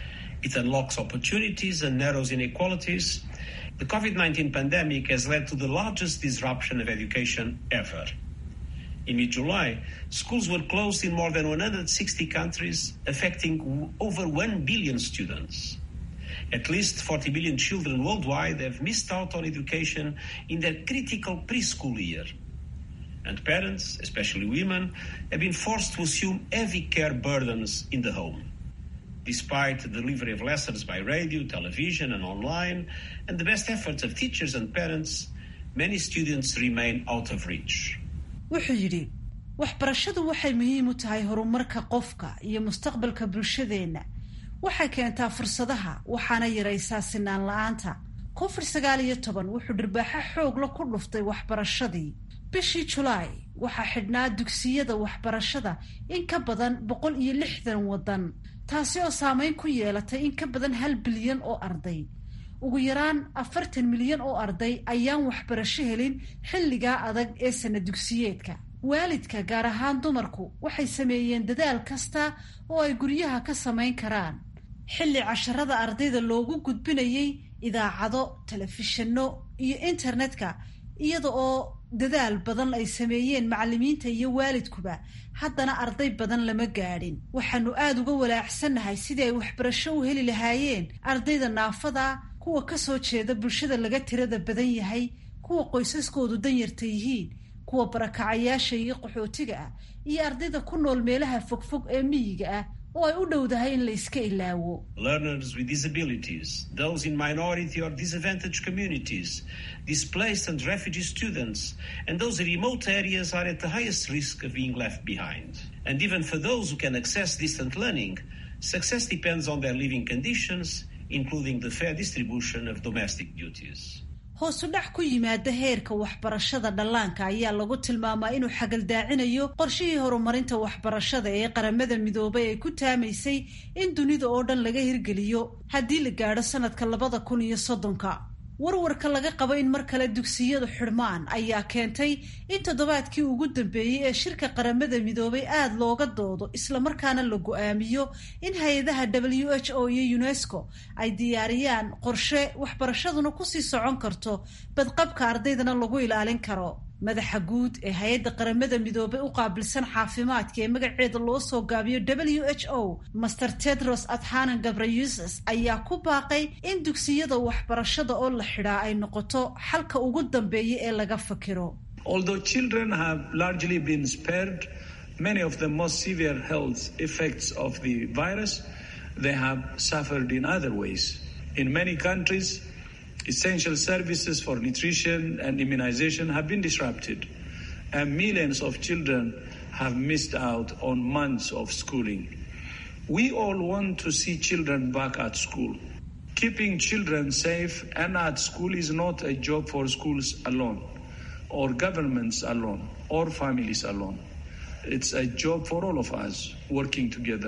N: It unlocks opportunities and narrows inequalities. The COVID 19 pandemic has led to the largest disruption of education ever. In mid July, schools were closed in more than 160 countries, affecting over 1 billion students. At least 40 million children worldwide have missed out on education in their critical preschool year. And parents, especially women, have been forced to assume heavy care burdens in the home. Despite the delivery of lessons by radio, television, and online, and the best efforts of teachers and parents, many students remain out of reach.
E: wuxuu yidhi waxbarashadu waxay muhiim u tahay horumarka qofka iyo mustaqbalka bulshadeenna waxay keentaa fursadaha waxaana yaraysaa sinaan la-aanta covid sagaal iyo toban wuxuu dhirbaaxo xoogla ku dhuftay waxbarashadii bishii julaay waxaa xidhnaa dugsiyada waxbarashada in ka badan boqol iyo lixdan waddan taasi oo saameyn ku yeelatay in ka badan hal bilyan oo arday ugu yaraan afartan milyan oo arday ayaan waxbarasho helin xilligaa adag ee sana dugsiyeedka waalidka gaar ahaan dumarku waxay sameeyeen dadaal kasta oo ay guryaha ka samayn karaan xilli casharada ardayda loogu gudbinayay idaacado telefishinno iyo internetka iyada oo dadaal badan ay sameeyeen macallimiinta iyo waalidkuba haddana arday badan lama gaadhin waxaanu aada uga walaacsannahay sidii ay waxbarasho u heli lahaayeen ardayda naafada kuwa kasoo jeeda bulshada laga tirada badan yahay kuwa qoysaskoodu danyarta yihiin kuwa barakacayaasha iyo qaxootiga ah iyo ardayda ku nool meelaha fogfog ee miyiga ah oo ay u dhowdahay in la iska ilaawo
N: learners with disabilities those in minority or disadvantaged communities displaced and refugee students and those in remote areas are at the highest risk of being left behind and even for those who can access distant learning success depends on their living conditions including the fair distribution of domestic duties
E: hoosu dhac ku yimaada heerka waxbarashada dhallaanka ayaa lagu tilmaamaa inuu xagaldaacinayo qorshihii horumarinta waxbarashada ee qaramada midoobay ay ku taamaysay in dunida oo dhan laga hirgeliyo haddii la gaadho sanadka labada kun iyo soddonka warwarka laga qabo in mar kale dugsiyadu xidhmaan ayaa keentay in toddobaadkii ugu dambeeyey ee shirka qaramada midoobay aada looga doodo islamarkaana la go-aamiyo in hay-adaha w h o iyo unesco ay diyaariyaan qorshe waxbarashaduna kusii socon karto badqabka ardaydana lagu ilaalin karo madaxa guud ee hay-adda qaramada midoobay u qaabilsan caafimaadka ee magaceeda loo soo gaabiyo w h o master tedros adhanan gabrayuses ayaa ku baaqay in dugsiyada waxbarashada oo la xidhaa ay noqoto xalka ugu dambeeya ee laga fakiro
O: although children have largely been spared many of the most severe health effects of the virus they have suffered in other ways in many countries essential services for nutrition and immunization have been disrupted, and millions of children have missed out on months of schooling. We all want to see children back at school. Keeping children safe and at school is not a job for schools alone, or governments alone, or families alone. It's a job for all of us working together.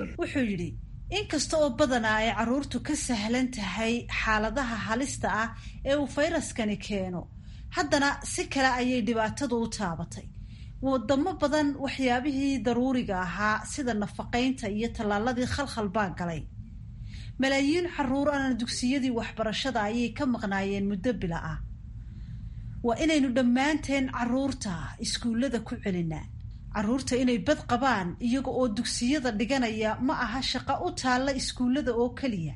E: inkasta oo badanaa ay carruurtu ka sahlan tahay xaaladaha halista ah ee uu fayraskani keeno haddana si kale ayay dhibaatadu u taabatay wadamo badan waxyaabihii daruuriga ahaa sida nafaqaynta iyo tallaaladii khalkhal baa galay malaayiin carruur ana dugsiyadii waxbarashada ayay ka maqnaayeen muddo bila ah waa inaynu dhammaanteen carruurta iskuullada ku celinaa carruurta inay bad qabaan iyaga oo dugsiyada dhiganaya ma aha shaqo u taalla iskuullada oo keliya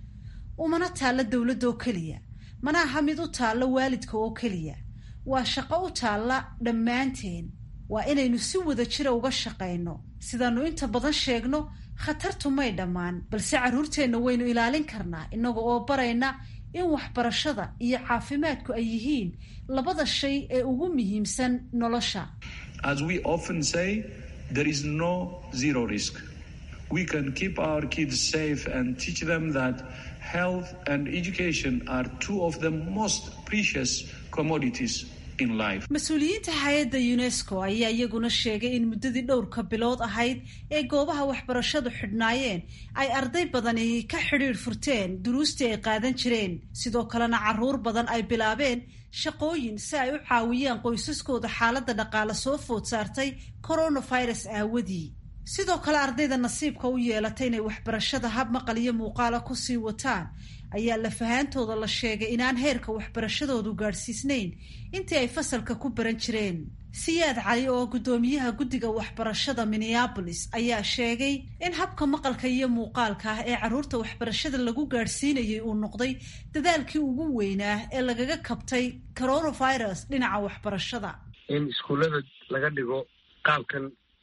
E: umana taalla dowladda oo keliya mana aha mid u taalla waalidka oo keliya waa shaqo u taalla dhammaanteen waa inaynu si wada jira uga shaqayno sidaannu inta badan sheegno khatartu may dhammaan balse carruurteenna waynu ilaalin karnaa innaga oo barayna in waxbarashada iyo caafimaadku ay yihiin labada shay ee ugu muhiimsan nolosha
O: As we often say, there is no zero risk. We can keep our kids safe and teach them that health and education are two of the most precious commodities in life.
E: mas-uuliyiinta hay-adda unesco ayaa iyaguna sheegay in muddadii dhowrka bilood ahayd ee goobaha waxbarashadu xidhnaayeen ay arday badani ka xidhiidh furteen duruustii ay qaadan jireen sidoo kalena carruur badan ay bilaabeen shaqooyin si ay u caawiyaan qoysaskooda xaaladda dhaqaale soo food saartay coronavirus aawadii sidoo kale ardayda nasiibka u yeelatay inay waxbarashada hab maqal iyo muuqaala kusii wataan ayaa lafahaantooda la sheegay inaan heerka waxbarashadoodu gaadhsiisnayn intii ay fasalka ku baran jireen siyaad cali oo guddoomiyaha guddiga waxbarashada minneabolis ayaa sheegay in habka maqalka iyo muuqaalka ah ee carruurta waxbarashada lagu gaadhsiinayay uu noqday dadaalkii ugu weynaa ee lagaga kabtay coronavirus dhinaca waxbarashada
D: in iskuullada laga dhigo qaabkan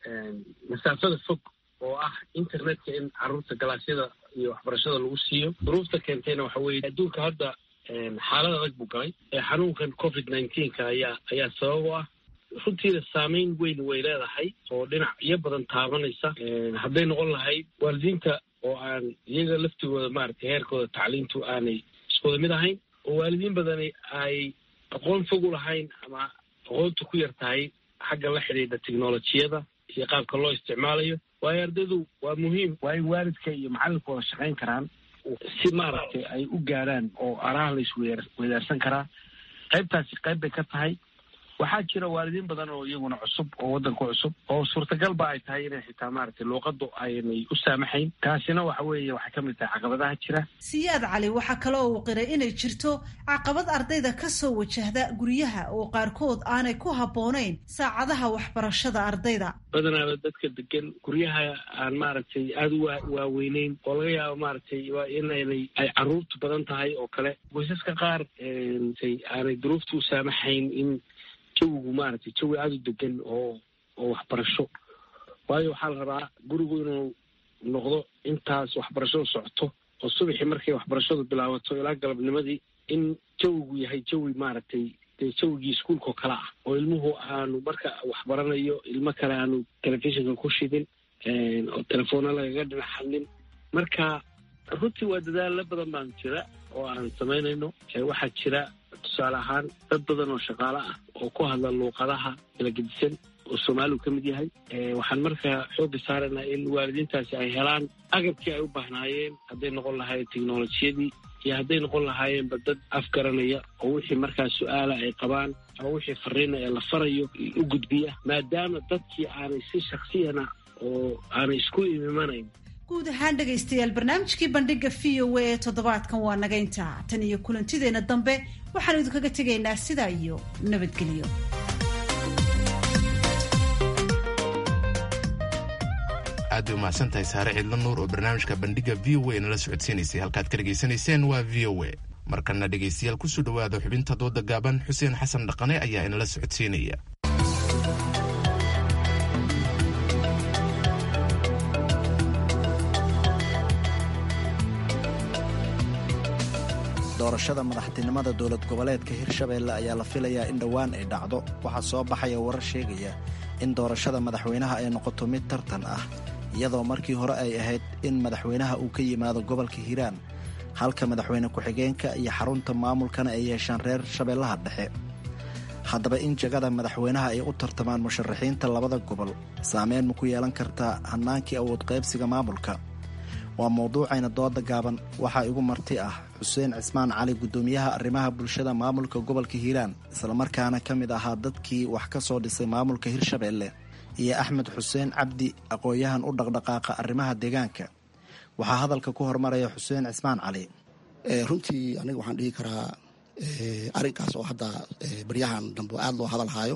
D: masaafada fog oo ah internetka in carruurta galaasyada iyo waxbarashada lagu siiyo duruufta keentayna waxa weeye adduunka hadda xaalad adag buu galay xanuunkan covid nineteenka ayaa ayaa sabab u ah runtiina saameyn weyn way leedahay oo dhinacyo badan taabanaysa hadday noqon lahayd waalidiinta oo aan iyaga laftigooda maaragtay heerkooda tacliintu aanay iskuwada mid ahayn oo waalidiin badani ay aqoon fog u lahayn ama aqoontu ku yar tahay xagga la xidhiidha technolojiyada iyo qaabka loo isticmaalayo waayo ardaydu waa muhiim waa in waalidka iyo macallinka wada shaqayn karaan si maaragtay ay u gaadhaan oo araha la isweydaarsan karaa qaybtaasi qayb bay ka tahay waxaa jira waalidiin badan oo iyaguna cusub oo waddanka cusub oo suurtagal ba ay tahay inay xitaa maaragtay luuqaddu aynay u saamaxayn taasina waxa weeye waxay ka mid tahay caqabadaha jira
E: siyaad cali waxaa kale oo uu qiray inay jirto caqabad ardayda ka soo wajahda guryaha oo qaarkood aanay ku habboonayn saacadaha waxbarashada ardayda
D: badanaaba dadka degan guryaha aan maaragtay aada u waaweyneyn oo laga yaabo maaragtay inaynay ay caruurtu badan tahay oo kale qoysaska qaar aanay duruuftu u saamaxayn in jawigu maaragtay jawi aada u degan oo oo waxbarasho waayo waxaa la rabaa gurigu inuu noqdo intaas waxbarashadu socoto oo subaxii markay waxbarashadu bilaabato ilaa galabnimadii in jawigu yahay jawi maaragtay dee jawigii iskuolka oo kale ah oo ilmuhu aanu marka waxbaranayo ilmo kale aanu telefishinka ku shidin oo telefoona lagaga dhinac hadlin marka runtii waa dadaalla badan baan jira oo aan samaynayno waxaa jira tusaale ahaan dad badan oo shaqaale ah oo ku hadla luuqadaha kala gedisan oo soomaaligu ka mid yahay waxaan markaa xooga saaraynaa in waalidiintaasi ay helaan agabkii ay u baahnaayeen hadday noqon lahaayeen technolojiyadii iyo hadday noqon lahaayeenba dad afgaranaya oo wixii markaa su-aala ay qabaan ama wixii fariina ee la farayo u gudbiya maadaama dadkii aanay si shaksiyana oo aanay isku imimanayn
E: guud ahaan dhegaystayaal barnaamijkii bandhiga v o a ee toddobaadkan waa naga intaa tan iyo kulantideenna dambe waxaanu idinkaga tegaynaa sidaa iyo nabadgelyo
A: aad bay umahadsan tahay saare ciidla nuur oo barnaamijka bandhiga v o a nala socodsiinaysay halkaad ka dhegaysanayseen waa v o a markana dhegaystayaal kusoo dhowaada xubinta dooda gaaban xuseen xasan dhaqane ayaa inala socodsiinaya
P: doorashada madaxtinimada dowlad goboleedka hirshabeelle ayaa la filayaa in dhowaan ay dhacdo waxaa soo baxaya warar sheegaya in doorashada madaxweynaha ay noqoto mid tartan ah iyadoo markii hore ay ahayd in madaxweynaha uu ka yimaado gobolka hiiraan halka madaxweyne ku-xigeenka iyo xarunta maamulkana ay yeeshaan reer shabeellaha dhexe haddaba in jagada madaxweynaha ay u tartamaan musharaxiinta labada gobol saameyn ma ku yeelan kartaa hannaankii awood qaybsiga maamulka waa mawduucayna dooda gaaban waxaa igu marti ah xuseen cismaan cali guddoomiyaha arrimaha bulshada maamulka gobolka hiiraan islamarkaana ka mid ahaa dadkii wax ka soo dhisay maamulka hirshabeelle iyo axmed xuseen cabdi aqoon-yahan u dhaqdhaqaaqa arrimaha deegaanka waxaa hadalka ku hormaraya xuseen cismaan cali
Q: runtii aniga waxaan dhihi karaa arrinkaas oo hadda baryahan dambe aada loo hadalhaayo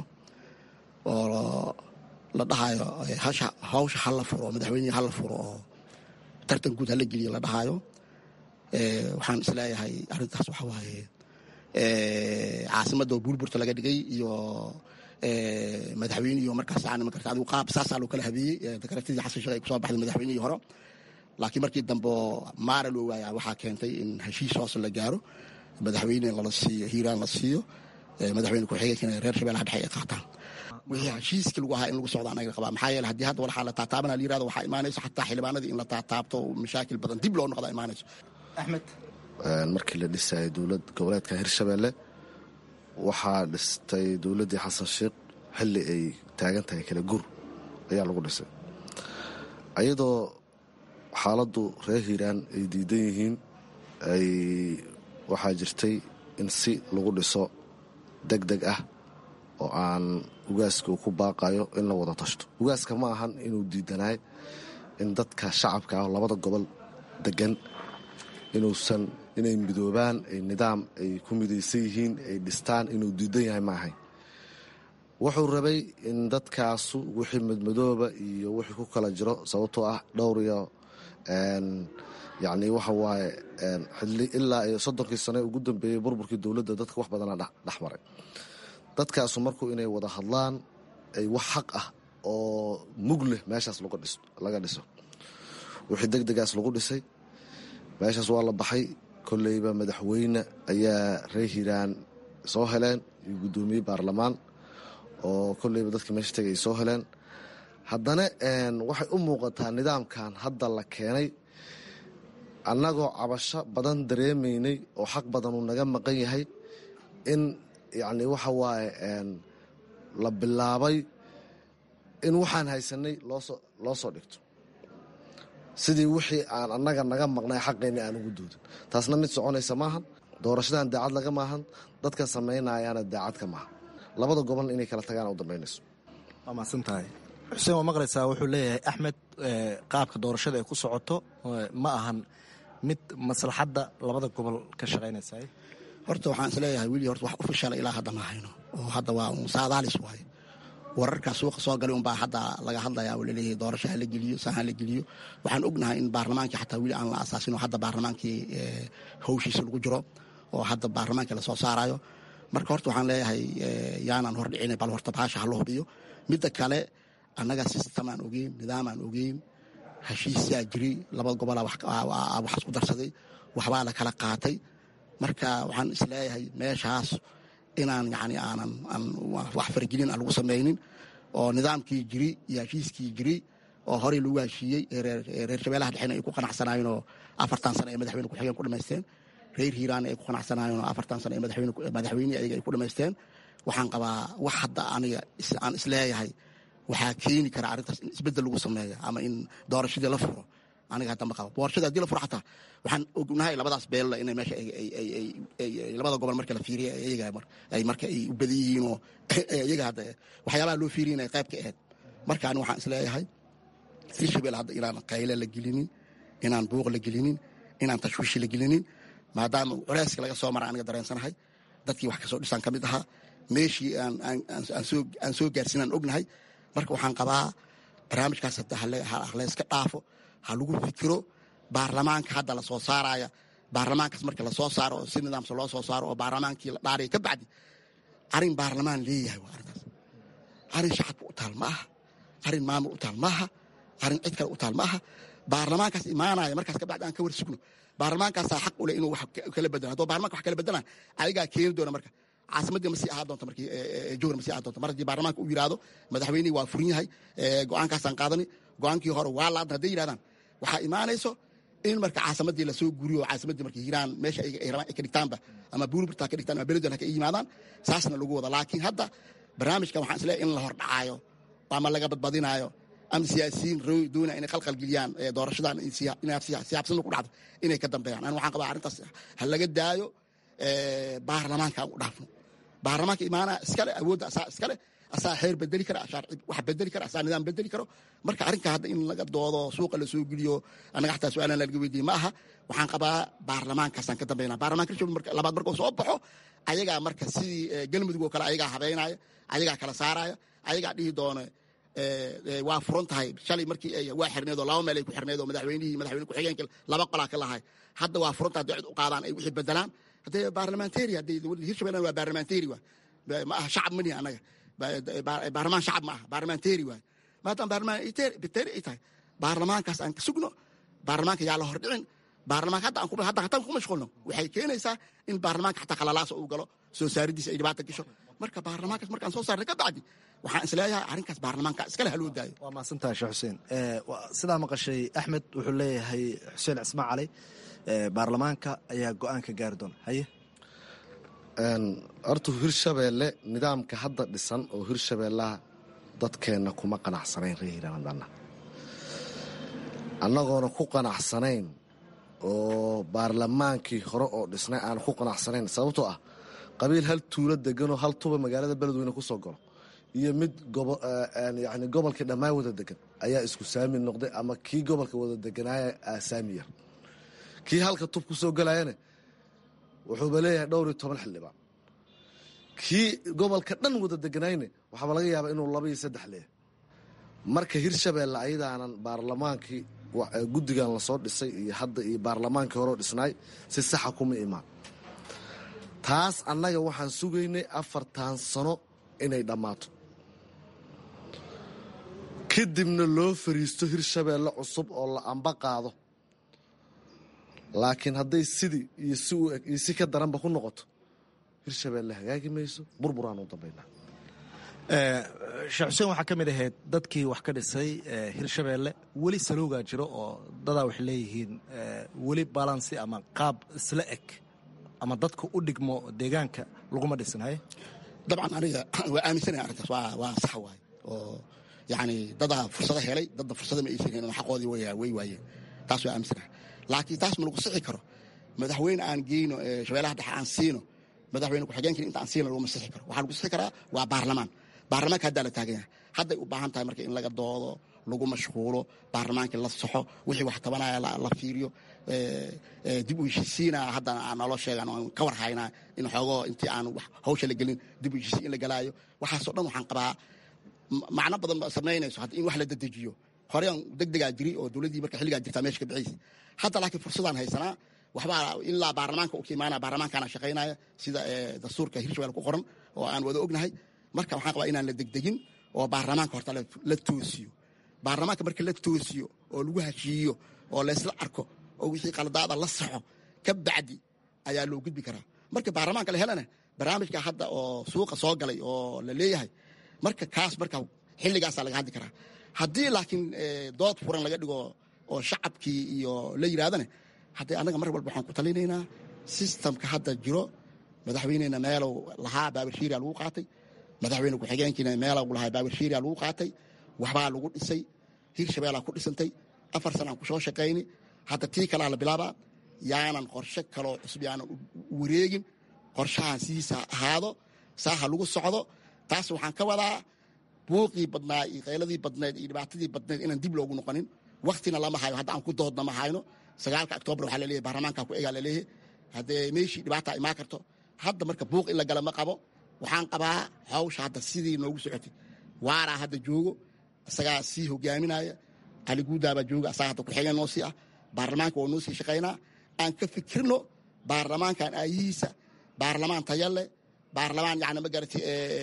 Q: oo la dhahayo hawsha hala furo madaxweynihii hala furo oo tartan guud hala geliyo la dhahaayo waxaan isleeyahay arrintaas waxa waaye caasimadda oo buurburta laga dhigay iyo madaxweynihi markaas ma karta adigu qaab saasaa loo kala habeeyey dakaratidii xasan sheekh ay kusoo baxday madaxweynihii hore laakiin markii dambe maara loo waaya waxaa keentay in heshiis hoos la gaaro madaxweyne lala siiyo hiiraan la siiyo madaxweyne ku-xigeenkana reer shabeellaha dhexe ay qaataan wixii heshiiskii lagu ahaa in lagu socdo anaga qabaa maxaa yeele haddii hadda waxaa la taataabana la yirahdo waxaa imaanayso xataa xildhibaanadii in la taataabto mashaakil badan dib loo noqda imaanayso
P: axmed
R: markii la dhisayay dowlad goboleedka hirshabeelle waxaa dhistay dowladdii xasan sheekh xilli ay taagan tahay kala gur ayaa lagu dhisay ayadoo xaaladdu reer hiiraan ay diidan yihiin ay waxaa jirtay in si lagu dhiso deg deg ah oo aan ugaaska uu ku baaqayo in la wada tashto ugaaska ma ahan inuu diidanaay in dadka shacabka ah labada gobol degan inuusan inay midoobaan ay nidaam ay ku midaysan yihiin ay dhistaan inuu diidan yahay ma ahayn wuxuu rabay in dadkaasu wixii madmadooba iyo wixii ku kala jiro sababtoo ah dhowr iyo yacni waxa waaye ilaa iyo soddonkii sane ugu dambeeyey burburkii dowladda dadka wax badana dhex maray dadkaasu markuu inay wada hadlaan ay wax xaq ah oo mug leh meeshaas laga dhiso wixii deg degaas lagu dhisay meeshaas waa la baxay kolleyba madaxweyne ayaa reer hiiraan soo heleen iyo guddoomiye baarlamaan oo kolleyba dadkii meesha tegay ay soo heleen haddana waxay u muuqataa nidaamkan hadda la keenay annagoo cabasho badan dareemaynay oo xaq badan uu naga maqan yahay in yacni waxa waaye la bilaabay in waxaan haysanay loosoo loo soo dhigto sidii wixii aan annaga naga maqnay xaqayna aan ugu doodin taasna mid soconaysa maahan doorashadan daacad laga maahan dadka samaynayaana daacad ka maaha labada gobolna inay kala tagaan u dambaynayso
P: waa mahadsan tahay xuseen waa maqlaysaa wuxuu leeyahay axmed qaabka doorashada ay ku socoto ma ahan mid maslaxadda labada gobol ka shaqaynaysa
Q: horta waxaan isleeyahay wili horta wax u fishala ilaa hadda ma hayno oo hadda waa saadaalis waaye wararkaa suuqa soo galay unbaa hadda laga hadlayaa oo laleeyahay doorasho hala geliyo saan hala geliyo waxaan ognahay in baarlamaankii xataa weli aan la asaasin oo hadda baarlamaankii hawshiisa lagu jiro oo hadda baarlamaankii lasoo saarayo marka horta waxaan leeyahay yaanaan hordhicin bal horta baasha hala hubiyo midda kale annaga sistemaan ogeyn nidaamaan ogeyn heshiisyaa jiri laba gobolaa wax isku darsaday waxbaa la kala qaatay marka waxaan isleeyahay meeshaas inaan yani aanan wax faragelin aan lagu samaynin oo nidaamkii jiri iyo heshiiskii jiri oo horey lagu heshiiyey reer shabeelaha dhexena ay ku qanacsanaayeen oo afartan sano ay madaxweyne ku-xigeen ku dhamaysteen reer hiiraanna ay ku qanacsanaayeen oo afartan sano ay madaxweyne ayaga ay ku dhamaysteen waxaan qabaa wax hadda aniga aan isleeyahay waxaa keeni kara arrintaas in isbeddel lagu sameeyo ama in doorashadii la furo aniga hadda ma qabo doorashada haddii la furo xataa waxaan ognahay labadaas beella inay meesha labada gobol marka la fiiriya iyaga ay marka ay u badan yihiin oo iyaga hadda waxyaabaha loo fiiriya inay qayb ka ahayd marka ani waxaan isleeyahay sii shabeel hadda inaan qayle la gelinin inaan buuq la gelinin inaan tashwiishi la gelinin maadaama culeyska laga soo mara aniga dareensanahay dadkii wax kasoo dhisaan ka mid ahaa meeshii aan soo gaarsiinaan ognahay marka waxaan qabaa barnaamijkaas hadda halayska dhaafo ha lagu fikiro baarlamaanka hadda la soo saaraya baarlamaankaas marka lasoo saaro oo si nidaamsa loo soo saaro oo baarlamaankii la dhaaraya ka bacdi arrin baarlamaan leeyahay waa arrintaas arrin shacabka u taal ma aha arrin maamul u taal maaha arrin cid kale u taal ma aha baarlamaankaas imaanaya markaas kabacdi aan ka war sugno baarlamaankaasaa xaq u leh inuu wax kala bedelo haddoo baarlamanka wax kala bedelaan ayagaa keeni doona marka caasimaddii ma sii ahaa doonto markii jowhar ma sii ahaa doonto mar haddii baarlamaanka uu yidhaahdo madaxweynihii waa furin yahay go-aankaasaan qaadani go-aankii hore waa laadna hadday yidhahdaan waxaa imaanayso in marka caasimaddii lasoo guriyo caasimaddii marka hiiraan meesha ay rabaan ay ka dhigtaanba ama buurburta ka dhigtaan ama beledon ha ka yimaadaan saasna lagu wada laakiin hadda barnaamijkan waxaan isleeyahay in la hordhacaayo ama laga badbadinaayo ama siyaasiyiin doonaya inay qalqalgeliyaan doorashadan siyaabsina ku dhacdo inay ka dambeeyaan ani waxaan qabaa arrintaas ha laga daayo baarlamaanka aan u dhaafno baarlamaanka imaanaa iskale awoodda asaa iskale asaa xeer bedeli kara wax bedeli kara asaa nidaam bedeli karo marka arrinka hadda in laga doodo suuqa lasoo geliyo annaga xataa su-aalan laga weydiiye ma aha waxaan qabaa baarlamaankaasaan ka dambeynaa baarlamanka hirshabelle labaad markuu soo baxo ayagaa marka sidii galmudug oo kale ayagaa habeynaya ayagaa kala saaraya ayagaa dhihi doona waa furan tahay shalay markii waa xirneed oo laba meel ay ku xirneed oo madaxweynihii madaxweyne ku-xigeenka laba qolaa ka lahay hadda waa furan tahay haddii cid u qaadaan ay wixii bedelaan haddee baarlamentary haddii hirshabelle waa baarlamentary waa ma aha shacab mani annaga baarlamaan shacab ma aha baarlamentary waay maadaama baarlamaan ay tahay baarlamaankaas aan ka sugno baarlamaanka yaa la hordhicin baarlamaanka hadda aan hadda hataan ku mashquulno waxay keenaysaa in baarlamaanka xataa khalalaasa uu galo soo saaridiisa ay dhibaata gasho marka baarlamaankaas markaan soo saarnay ka bacdi waxaan isleeyahay arrinkaas baarlamaanka iskale haloo daayo
P: waa mahadsantahay sheekh xuseen sidaa maqashay axmed wuxuu leeyahay xuseen cismaan cali baarlamaanka ayaa go-aan ka gaari doona haye
R: horta hirshabeelle nidaamka hadda dhisan oo hirshabeellaha dadkeenna kuma qanacsanayn reer hiiraanadana annagoona ku qanacsanayn oo baarlamaankii hore oo dhisnay aan ku qanacsanayn sababtoo ah qabiil hal tuulo deganoo hal tuba magaalada beledweyne ku soo galo iyo mid yani gobolkii dhammaan wada degan ayaa isku saami noqday ama kii gobolka wada deganaaya saami yar kii halka tub ku soo galayana wuxuuba leeyahay dhowr iyo toban xildhibaan kii gobolka dhan wada deganayne waxaaba laga yaabaa inuu laba iyo saddex leeyahay marka hirshabeelle ayadaanan baarlamaankii guddigan lasoo dhisay iyo hadda iyo baarlamaankii horeo dhisnaay si saxa kuma imaan taas annaga waxaan sugaynay afartan sano inay dhammaato kadibna loo fariisto hirshabeelle cusub oo la amba qaado laakiin hadday sidii iyo si u eg iyo si ka daranba ku noqoto hirshabeelle hagaagi mayso burburaan u dambaynaa
P: sheekh xuseen waxaa ka mid ahayd dadkii wax ka dhisay hirshabeelle weli saloogaa jiro oo dadaa waxay leeyihiin weli balansi ama qaab isla eg ama dadka u dhigmo deegaanka laguma dhisin haye
Q: dabcan aniga waa aaminsanaya arrintaas waa sax waaye oo yacni dadaa fursado helay dadda fursada ma aysan helin xaqoodii way waayeen taas waa aaminsanaha laakiin taas ma lagu sixi karo madaxweyne aan geyno shabeelaha dhexe aan siino madaxweyne ku-xigeenkina inta aan siina laguma sixi karo waxaa lagu sixi karaa waa baarlamaan baarlamaanka haddaa la taagan yahay hadday u baahan tahay marka in laga doodo lagu mashquulo baarlamaankii la saxo wixii wax tabanaya la fiiriyo dib u heshisiina haddana aan naloo sheegan aan ka war haynaa in xoogoo intii aan hawsha la gelin dib u heshisiin in la galaayo waxaasoo dhan waxaan qabaa macno badan samaynayso in wax la dedejiyo horean degdegaa jiri oo dowladdii marka xilligaa jirtaa meesha ka bixiysa hadda laakiin fursadaan haysanaa waxbaa ilaa baarlamaanka u ka imaanaya baarlamaankaana shaqaynaya sida dastuurka hirshabelle ku qoran oo aan wada ognahay marka waxaan qabaa inaan la degdegin oo baarlamaanka horta la toosiyo baarlamaanka marka la toosiyo oo lagu heshiiyo oo laysla arko oo wixii qaladaada la saxo ka bacdi ayaa loo gudbi karaa marka baarlamaanka la helana barnaamijka hadda oo suuqa soo galay oo la leeyahay marka kaas marka xilligaasaa laga hadli karaa haddii laakiin dood furan laga dhigo oo shacabkii iyo la yidhahdana haddee annaga mar walba waxaan ku talinaynaa sistamka hadda jiro madaxweynena meelow lahaa baabashiiriya lagu qaatay madaxweyne ku-xigeenkiina meelow lahaa baabashiiriya lagu qaatay waxbaa lagu dhisay hirshabeellaa ku dhisantay afar sanaan ku soo shaqayni hadda tii kalaa la bilaabaa yaanan qorshe kaloo cusub yaanan wareegin qorshahan sidiisa ahaado saaha lagu socdo taas waxaan ka wadaa buuqii badnaa iyo qayladii badneed iyo dhibaatadii badneed inaan dib loogu noqonin waktina lama hayo hadda aan ku doodna ma hayno sagaalka octoobar waxaa laleeyahy baarlamaanka ku egaa laleeyahay haddee meeshii dhibaata imaan karto hadda marka buuq in la gala ma qabo waxaan qabaa hawsha hadda sidii noogu socotay waaraa hadda joogo isagaa sii hogaaminaya cali guudaabaa jooga asagaa hadda ku-xigeen noo sii ah baarlamaanka waa noo sii shaqaynaa aan ka fikirno baarlamaankan aayihiisa baarlamaan taya leh baarlamaan yani ma garatay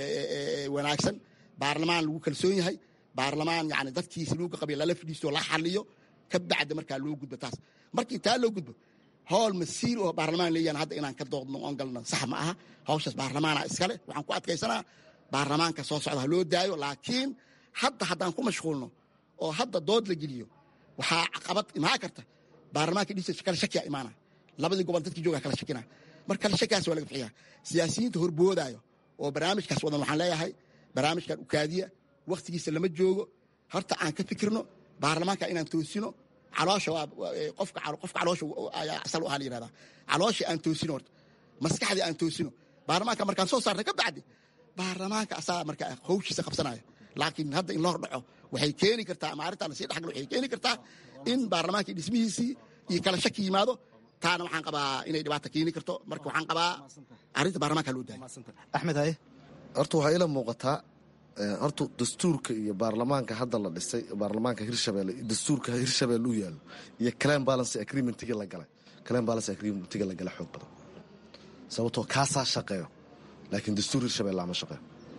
Q: wanaagsan baarlamaan lagu kalsoon yahay baarlamaan yani dadkiisa luuga qabiy lala fadhiisto la xaliyo ka bacdi markaa loo gudbo taas markii taa loo gudbo howl masiir oo baarlamaan leeyahan hadda inaan ka doodno oon galno sax ma aha hawshaas baarlamaana iskale waxaan ku adkaysanaa baarlamaanka soo socda ha loo daayo laakiin hadda haddaan ku mashquulno oo hadda dood la geliyo waxaa caqabad imaan karta baarlamaanka dhiisa kala shakiya imaana labadii gobol dadkii jooga kala shakina marka kala shakiyaas waa laga bixiyaa siyaasiyiinta horboodaayo oo barnaamijkaas wadan waxaan leeyahay barnaamijkan ukaadiya wakhtigiisa lama joogo horta aan ka fikirno baarlamaanka inaan toosino caloosha qofka qofka caloosha ayaa asal u aha la yihahdaa caloosha aan toosino horta maskaxdii aan toosino baarlamaanka markaan soo saarnay ka bacdi baarlamaanka asaa marka hawshiisa qabsanaya laakiin hadda in la hor dhaco waxay keeni kartaa ama arrintaa lasii dhexgalo waxay keeni kartaa in baarlamaankii dhismihiisii iyo kala shaki yimaado taana waxaan qabaa inay dhibaata keeni karto marka waxaan qabaa arrinta baarlamaanka loo daaya
P: axmed haye
R: horta waxaa ila muuqataa horta dastuurka iyo baarlamaanka hadda la dhisay baarlamaanka hirshabelle dastuurka hirshabelle u yaalo iyo clan balance agreementigi la galay clan balance agreementiga la galay xoog badan sababtoo kaasaa shaqeeyo laakiin dastuur hirshabelle ama shaqeeyo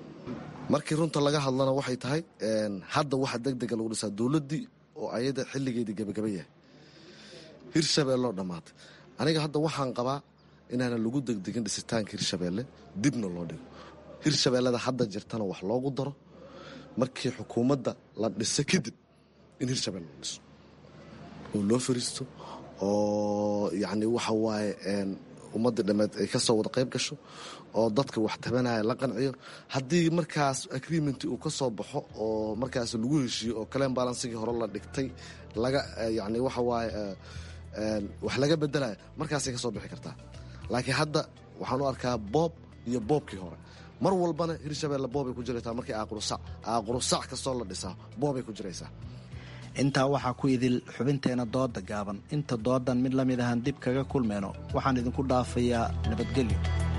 R: markii runta laga hadlana waxay tahay hadda waxa deg dega lagu dhisaa dowladdii oo ayada xilligeedii gebagaba yahay hirshabelloo dhammaatay aniga hadda waxaan qabaa inaana lagu degdegin dhisitaanka hirshabelle dibna loo dhigo hirshabellada hadda jirtana wax loogu daro markii xukuumadda la dhiso kadib in hirshabelle la dhiso oo loo fariisto oo yacni waxa waaye ummadda dhammeed ay ka soo wada qayb gasho oo dadka wax tabanaya la qanciyo haddii markaas agreementi uu ka soo baxo oo markaas lagu heshiiyo oo kaleen balansigii hore la dhigtay laga yacni waxa waaye wax laga bedelaya markaasay ka soo bixi kartaa laakiin hadda waxaan u arkaa boob iyo boobkii hore mar walbana hirshabelle boobay ku jiraysaa markii aaqurusac aaqurusac kastoo la dhisaa boobay ku jiraysaa
P: intaa waxaa ku idil xubinteena dooda gaaban inta doodan mid la mid ahaan dib kaga kulmayno waxaan idinku dhaafayaa nabadgelyo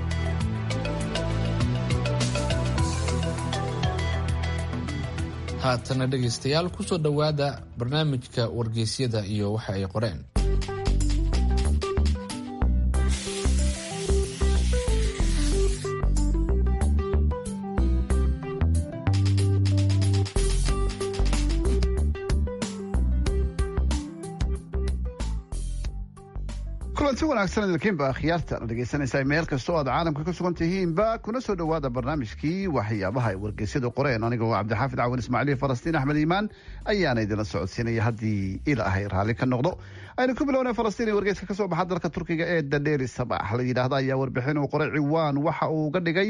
B: haatana dhegaystayaal ku soo dhowaada barnaamijka wargeysyada iyo waxa ay qoreen
S: kulanti wanaagsan idinkiinba akhyaarta la dhegaysanaysaa meel kasta oo aad caalamka ka sugan tihiinba kuna soo dhowaada barnaamijkii waxyaabaha ay wargeysyadu qoreen anigoo cabdixaafid cawan ismaaciil falastiin axmed iimaan ayaana idinla socodsiinaya haddii ilaahay raalli ka noqdo aynu ku bilowna falastiin ee wargeyska kasoo baxa dalka turkiga ee dadheeri sabax la yidhaahda ayaa warbixin uu qoray ciwaan waxa uu ga dhigay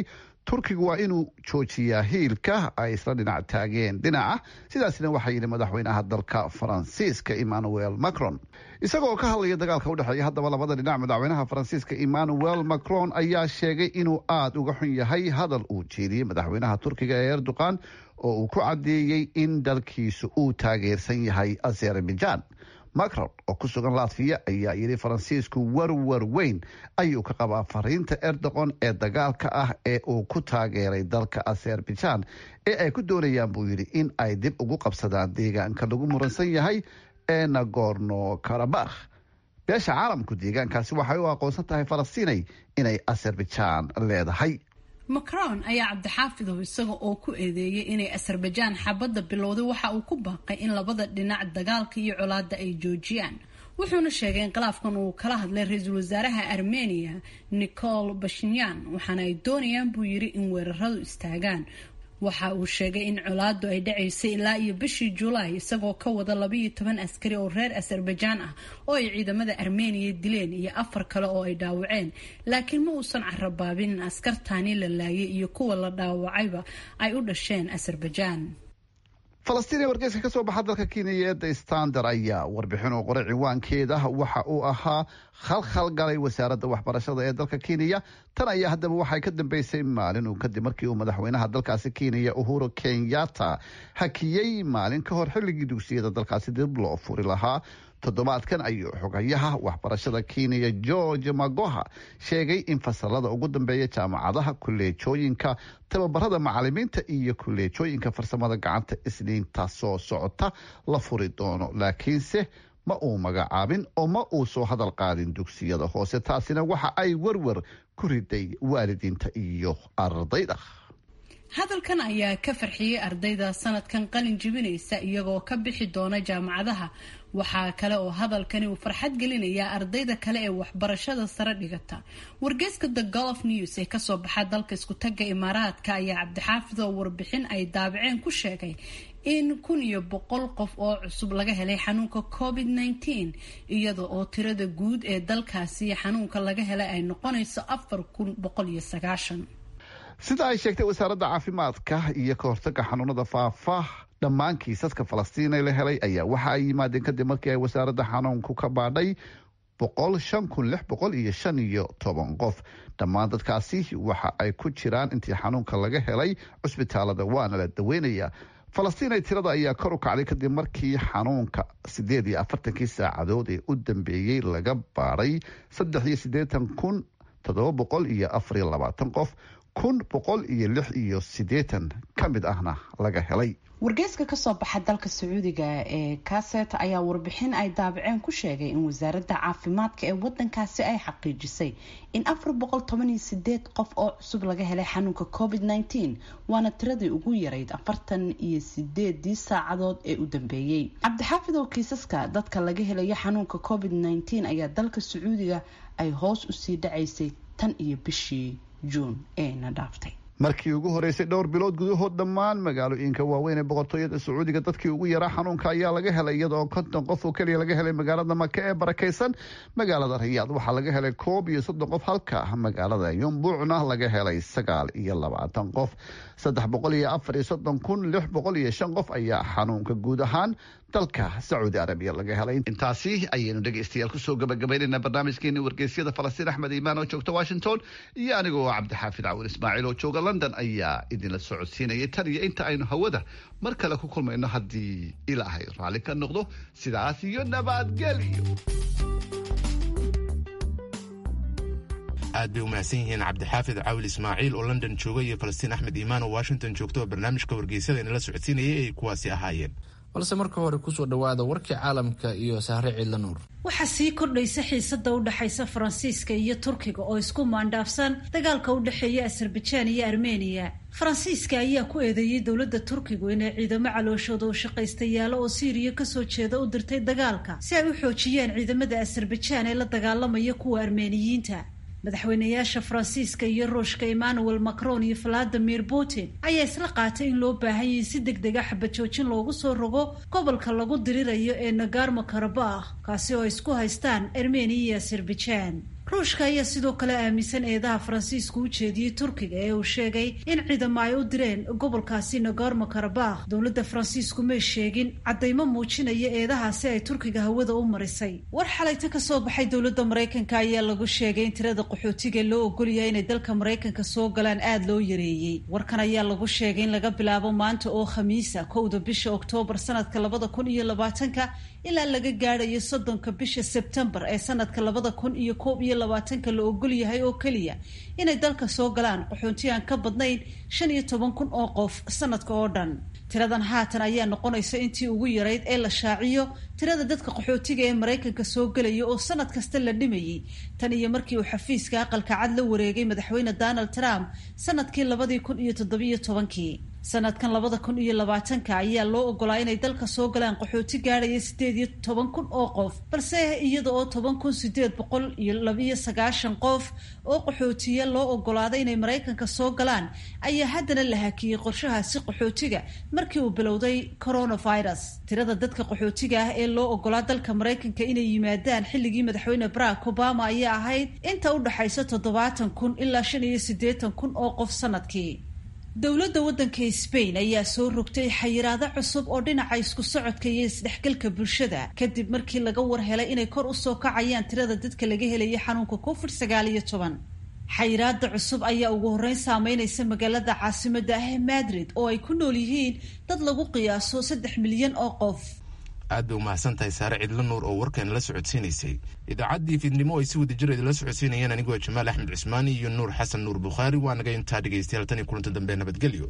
S: turkigu waa inuu joojiyaa hiilka ay isla dhinac taageen dhinaca sidaasna waxaa yidhi madaxweynaha dalka faransiiska emmanuel macron isagoo ka hadlaya dagaalka udhexeeya haddaba labada dhinac madaxweynaha faransiiska emmanuel macron ayaa sheegay inuu aada uga xun yahay hadal uu jeediyey madaxweynaha turkiga ee erdogan oo uu ku caddeeyey in dalkiisu uu taageersan yahay azerbaijan macron oo ku sugan latviya ayaa yidhi faransiisku warwar weyn ayuu ka qabaa fariinta erdogan ee dagaalka ah ee uu ku taageeray dalka azerbaijan ee ay ku doonayaan buu yidhi in ay dib ugu qabsadaan deegaanka lagu muransan yahay ee nagorno karabakh beesha caalamku deegaankaasi waxay u aqoonsan tahay falastiinay inay azerbaijan leedahay
T: macron ayaa cabdixaafidow isaga oo ku eedeeyay inay azerbajaan xabadda bilowday waxa uu ku baaqay in labada dhinac dagaalka iyo colaadda ay joojiyaan wuxuuna sheegay in khilaafkan uu kala hadlay ra-iisul wasaaraha armeniya nicol bashinyan waxaana ay doonayaan buu yidhi in weeraradu istaagaan waxa uu sheegay in colaadu ay dhacaysay ilaa iyo bishii julaay isagoo ka wada labaiyo toban askari oo reer azerbajaan ah oo ay ciidamada armeniya dileen iyo afar kale oo ay dhaawaceen laakiin ma uusan carabaabin in askartaani la laayay iyo kuwa la dhaawacayba ay u dhasheen azerbajaan
S: falastiin ee wargeyska ka soo baxa dalka kenya ee the standard ayaa warbixin oo qoray ciwaankeeda waxa uu ahaa khalkhal galay wasaaradda waxbarashada ee dalka kenya tan ayaa haddaba waxay ka dambeysay maalin uu kadib markii uu madaxweynaha dalkaasi kenya uhuru kenyatta hakiyey maalin ka hor xilligii dugsiyada dalkaasi dib loo furi lahaa toddobaadkan ayuu xogayaha waxbarashada kenya george magoha sheegay in fasalada ugu dambeeya jaamacadaha kuleejooyinka tababarada macalimiinta iyo kuleejooyinka farsamada gacanta isniinta soo socota la furi doono laakiinse ma uu magacaabin oo ma uu soo hadal qaadin dugsiyada hoose taasina waxa ay werwer ku riday waalidiinta iyo ardayda
T: hadalkan ayaa ka farxiyey ardayda sanadkan qalin jibinaysa iyagoo ka bixi doona jaamacadaha waxaa kale oo hadalkani uu farxad gelinayaa ardayda kale ee waxbarashada sare dhigata wargeyska the golf news ee kasoo baxa dalka iskutaga imaaraadka ayaa cabdixaafid oo warbixin ay daabaceen ku sheegay in kun iyo boqol qof oo cusub laga helay xanuunka covid nneteen iyada oo tirada guud ee dalkaasi xanuunka laga helay ay noqonayso afar kun boqol iyo sagaashan
S: sida ay sheegtay wasaaradda caafimaadka iyo ka hortaga xanuunada faafa dhammaan kiisaska falastiin ee la helay ayaa waxa ay yimaadeen kadib markii ay wasaaradda xanuunku ka baadhay boqol shan kun lix boqol iyo shan iyo toban qof dhammaan dadkaasi waxa ay ku jiraan intii xanuunka laga helay cusbitaalada waana la daweynayaa falastiin ay tirada ayaa kor u kacday kadib markii xanuunka sideed iyo afartankii saacadood ee u dambeeyey laga baadhay saddex iyo siddeetan kun toddoba boqol iyo afar iyo labaatan qof kun boqol iyo lix iyo siddeetan ka mid ahna laga helay
T: wargeyska kasoo baxa dalka sacuudiga ee kaset ayaa warbixin ay daabaceen ku sheegay in wasaaradda caafimaadka ee wadankaasi ay xaqiijisay in afar boqol toban iyo sideed qof oo cusub laga helay xanuunka covid nneteen waana tiradii ugu yarayd afartan iyo sideedii saacadood ee u dambeeyey cabdixaafid oo kiisaska dadka laga helayo xanuunka covid nneteen ayaa dalka sacuudiga ay hoos usii dhacaysay tan iyo bishii juun eena dhaaftay
S: markii ugu horeysay dhowr bilood gudahood dhammaan magaalooyinka waaweyn ee boqortooyada sacuudiga dadkii ugu yaraa xanuunka ayaa laga helay iyadoo konton qof oo keliya laga helay magaalada maka ee barakeysan magaalada rayaad waxaa laga helay koob iyo soddon qof halka magaalada yumbuucna laga helay sagaal iyo labaatan qof saddex boqol iyo afar iyo soddon kun lix boqol iyo shan qof ayaa xanuunka guud ahaan dalka sacuudi arabiya laga helay intaasi ayaynu dhegeystayaal kusoo gabagabaynayna barnaamijkeeni wargeysyada falastiin axmed iimaan oo joogta washington iyo anigoo cabdixaafid cawin ismaaciil oo jooga london ayaa idinla socodsiinayay tan iyo inta aynu hawada mar kale ku kulmayno haddii ilaahay raalli ka noqdo sidaas iyo nabadgelyo
A: aad bay u mahadsan yihiin cabdixaafid cawil ismaaciil oo london jooga iyo falastiin axmed iimaan oo washington joogta oo barnaamijka wargeysyada inala socodsiinayay ay kuwaasi ahaayeen
B: balse marka hore kusoo dhawaada warkii caalamka iyo sahre ciidla nuur
E: waxaa sii kordhaysa xiisada u dhexaysa faransiiska iyo turkiga oo isku maandhaafsan dagaalka u dhexeeya azerbajaan iyo armeniya faransiiska ayaa ku eedeeyey dowladda turkigu inay ciidamo calooshooda u shaqaystayaalo oo siiriya kasoo jeeda u dirtay dagaalka si ay u xoojiyaan ciidamada azerbajaan ee la dagaalamaya kuwa armeeniyiinta madaxweynayaasha faransiiska iyo ruushka emmanuel macron iyo valadimir putin ayaa isla qaatay in loo baahan yahay si deg dega xabajoojin loogu soo rogo gobolka lagu dirirayo ee nagarmo karabakh kaasi oo ay isku haystaan armeniya iyo azerbajaan ruushka ayaa sidoo kale aaminsan eedaha faransiisku u jeediyey turkiga ee uu sheegay in ciidamo ay u direen gobolkaasi nagorno karabakh dowladda faransiisku may sheegin caddaymo muujinaya eedahaasi ay turkiga hawada u marisay war xalayta ka soo baxay dowladda maraykanka ayaa lagu sheegay in tirada qaxootiga loo ogolyahay inay dalka maraykanka soo galaan aada loo yareeyey warkan ayaa lagu sheegay in laga bilaabo maanta oo khamiisa kowda bisha oktoobar sanadka labada kun iyo labaatanka ilaa laga gaadhayo soddonka bisha sebtembar ee sanadka labada kun iyo koob iyo labaatanka la ogol yahay oo keliya inay dalka soo galaan qaxoonti aan ka badnayn shan iyo toban kun oo qof sanadka oo dhan tiradan haatan ayaa noqonaysa intii ugu yarayd ee la shaaciyo tirada dadka qaxootiga ee maraykanka soo gelaya oo sanad kasta la dhimayey tan iyo markii uu xafiiska aqalka cad la wareegay madaxweyne donald trump sanadkii labadii kun iyo toddobiyo tobankii sanadkan labada kun iyo labaatanka ayaa loo ogolaa inay dalka soo galaan qaxooti gaadhaya sideed iyo toban kun oo qof balse iyada oo toban kun sideed boqol iyo labiyo sagaashan qof oo qaxootiya loo ogolaaday inay maraykanka soo galaan ayaa haddana la hakiyey qorshahaasi qaxootiga markii uu bilowday coronavirus tirada dadka qaxootiga ah ee loo ogolaa dalka maraykanka inay yimaadaan xilligii madaxweyne barack obama ayaa ahayd inta u dhaxaysa toddobaatan kun ilaa shan iyo siddeetan kun oo qof sanadkii dowladda waddanka sbain ayaa soo rogtay xayiraado cusub oo dhinaca isku socodka iyo isdhexgalka bulshada kadib markii laga war helay inay kor usoo kacayaan tirada dadka laga helaya xanuunka covid sagaal iyo toban xayiraada cusub ayaa ugu horreyn saameynaysa magaalada caasimada ah ee madrid oo ay ku nool yihiin dad lagu qiyaaso saddex milyan oo qof
A: aad bay umahadsan tahay saare cidlo nuur oo warkan la socodsiinaysay idaacaddii fiidnimo ay si wadajir idinla socodsiinayeen anigoo jamaal axmed cusmaani iyo nuur xasan nuur bukhaari waa naga intaa dhegaystayaal tan iyo kulanta dambe nabadgelyo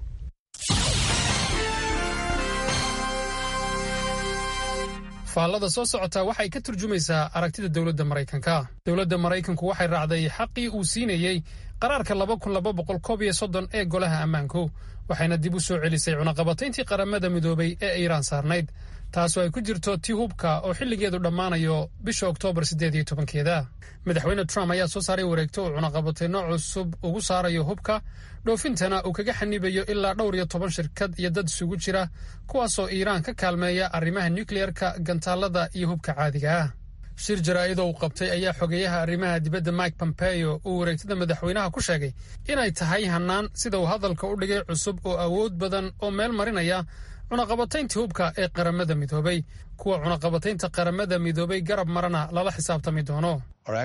U: faallada soo socota waxay ka turjumaysaa aragtida dowladda maraykanka dowladda maraykanku waxay raacday xaqii uu siinayey qaraarka laba kun laba boqol koob iyo soddon ee golaha ammaanku waxayna dib u soo celisay cunaqabatayntii qaramada midoobay ee iiraan saarnayd taasoo ay ku jirto tii hubka oo xilligeedu dhammaanayo bisha oktoobar siddeed iyo tobankeeda madaxweyne trump ayaa soo saaray wareegto uu cunaqabatayno cusub ugu saarayo hubka dhoofintana uu kaga xanibayo ilaa dhowr iyo toban shirkad iyo dad isugu jira kuwaasoo iiraan ka kaalmeeya arrimaha nukliyeerka gantaalada iyo hubka caadiga ah shir jaraa'idoo uu qabtay ayaa xogeeyaha arrimaha dibadda mike pompeo uu wareegtada madaxweynaha ku sheegay inay tahay hannaan sida uu hadalka u dhigay cusub oo awood badan oo meel marinaya cunaqabatayntii hubka ee qaramada midoobay kuwa cunaqabataynta qaramada midoobay garab marana lala xisaabtami doono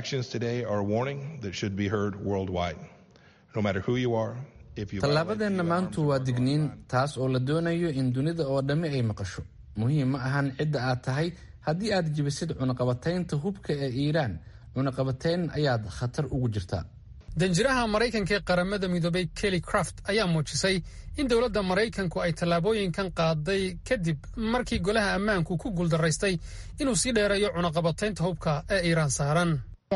B: tallaabadeenna maantu waa digniin taas oo la doonayo in dunida oo dhammi ay maqasho muhiim ma ahan cidda aad tahay haddii aad jibisid cunaqabataynta hubka ee iiraan cunaqabatayn ayaad khatar ugu jirtaa
U: danjiraha maraykanka ee qaramada midoobay kelly craft ayaa muujisay in dowladda maraykanku ay tallaabooyinkan qaaday kadib markii golaha ammaanku ku guuldaraystay inuu sii dheereeyo cunaqabataynta hubka ee iiraan saaran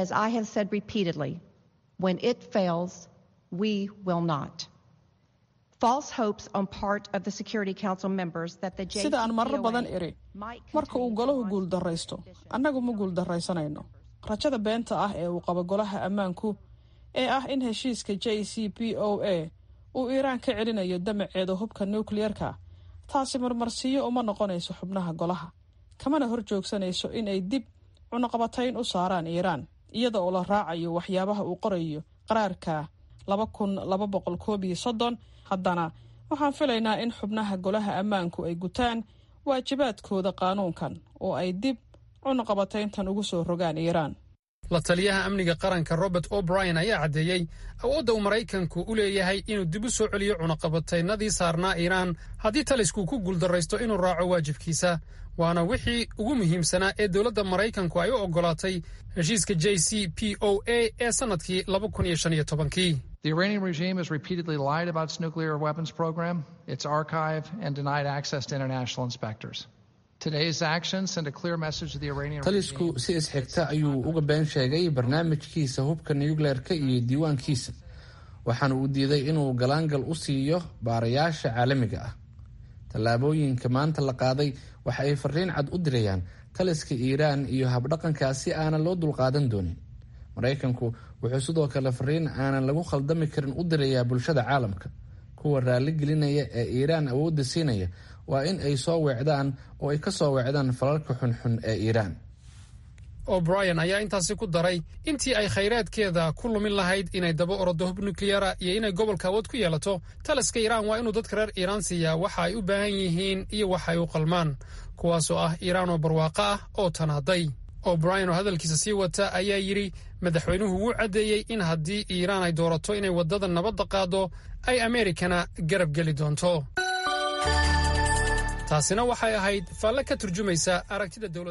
J: sida aan marar badan iri marka uu golahu guuldaraysto annagu ma guuldaraysanayno rajada beenta ah ee uu qabo golaha ammaanku ee ah in heshiiska j c p o a uu iiraan ka celinayo damaceeda hubka nukliyerka taasi marmarsiiyo uma noqonayso xubnaha golaha kamana hor joogsanayso in ay dib cunaqabatayn u saaraan iiraan iyada oo la raacayo waxyaabaha uu qorayo qaraarka laba kun laba boqol koob iyo soddon haddana waxaan filaynaa in xubnaha golaha ammaanku ay gutaan waajibaadkooda qaanuunkan oo ay dib cunaqabatayntan ugu soo rogaan iiraan
U: la taliyaha amniga qaranka robert o'brien ayaa caddeeyey awoodda uu maraykanku u leeyahay inuu dib u soo celiyo cunaqabataynadii saarnaa iiraan haddii taliskuu ku guuldarraysto inuu raaco waajibkiisa waana wixii ugu muhiimsanaa ee dowladda maraykanku ay u oggolaatay heshiiska j c p o a ee sannadkii laba kun iyo shan iyo tobankii
V: The Iranian regime has repeatedly lied about its nuclear weapons program, its archive, and denied access to international inspectors.
B: talisku si isxigta ayuu uga been sheegay barnaamijkiisa hubka nucleerka iyo diiwaankiisa waxaana uu diiday inuu galaangal u siiyo baarayaasha caalamiga ah tallaabooyinka maanta la qaaday waxa ay fariin cad u dirayaan taliska iiraan iyo habdhaqankaasi aanan loo dulqaadan doonin maraykanku wuxuu sidoo kale fariin aanan lagu khaldami karin u dirayaa bulshada caalamka kuwa raalli gelinaya ee iiraan awoodda siinaya waa in ay soo weecdaan oo ay ka soo weecdaan falalka xunxun ee iiraan
U: o'brien ayaa intaasi ku daray intii ay khayraadkeeda ku lumin lahayd inay daba orodo hub nukliyara iyo inay gobolka awood ku yeelato taliska iiraan waa inuu dadka reer iiraan siiyaa waxa ay u baahan yihiin iyo waxa ay u qalmaan kuwaasoo ah iiraan oo barwaaqo ah oo tanaaday o'brien oo hadalkiisa sii wata ayaa yidhi madaxweynuhu wuu caddeeyey in haddii iiraan ay doorato inay waddada nabadda qaado ay ameerikana garab geli doonto taasina waxay ahayd faalle ka turjumaysa aragtida dowladda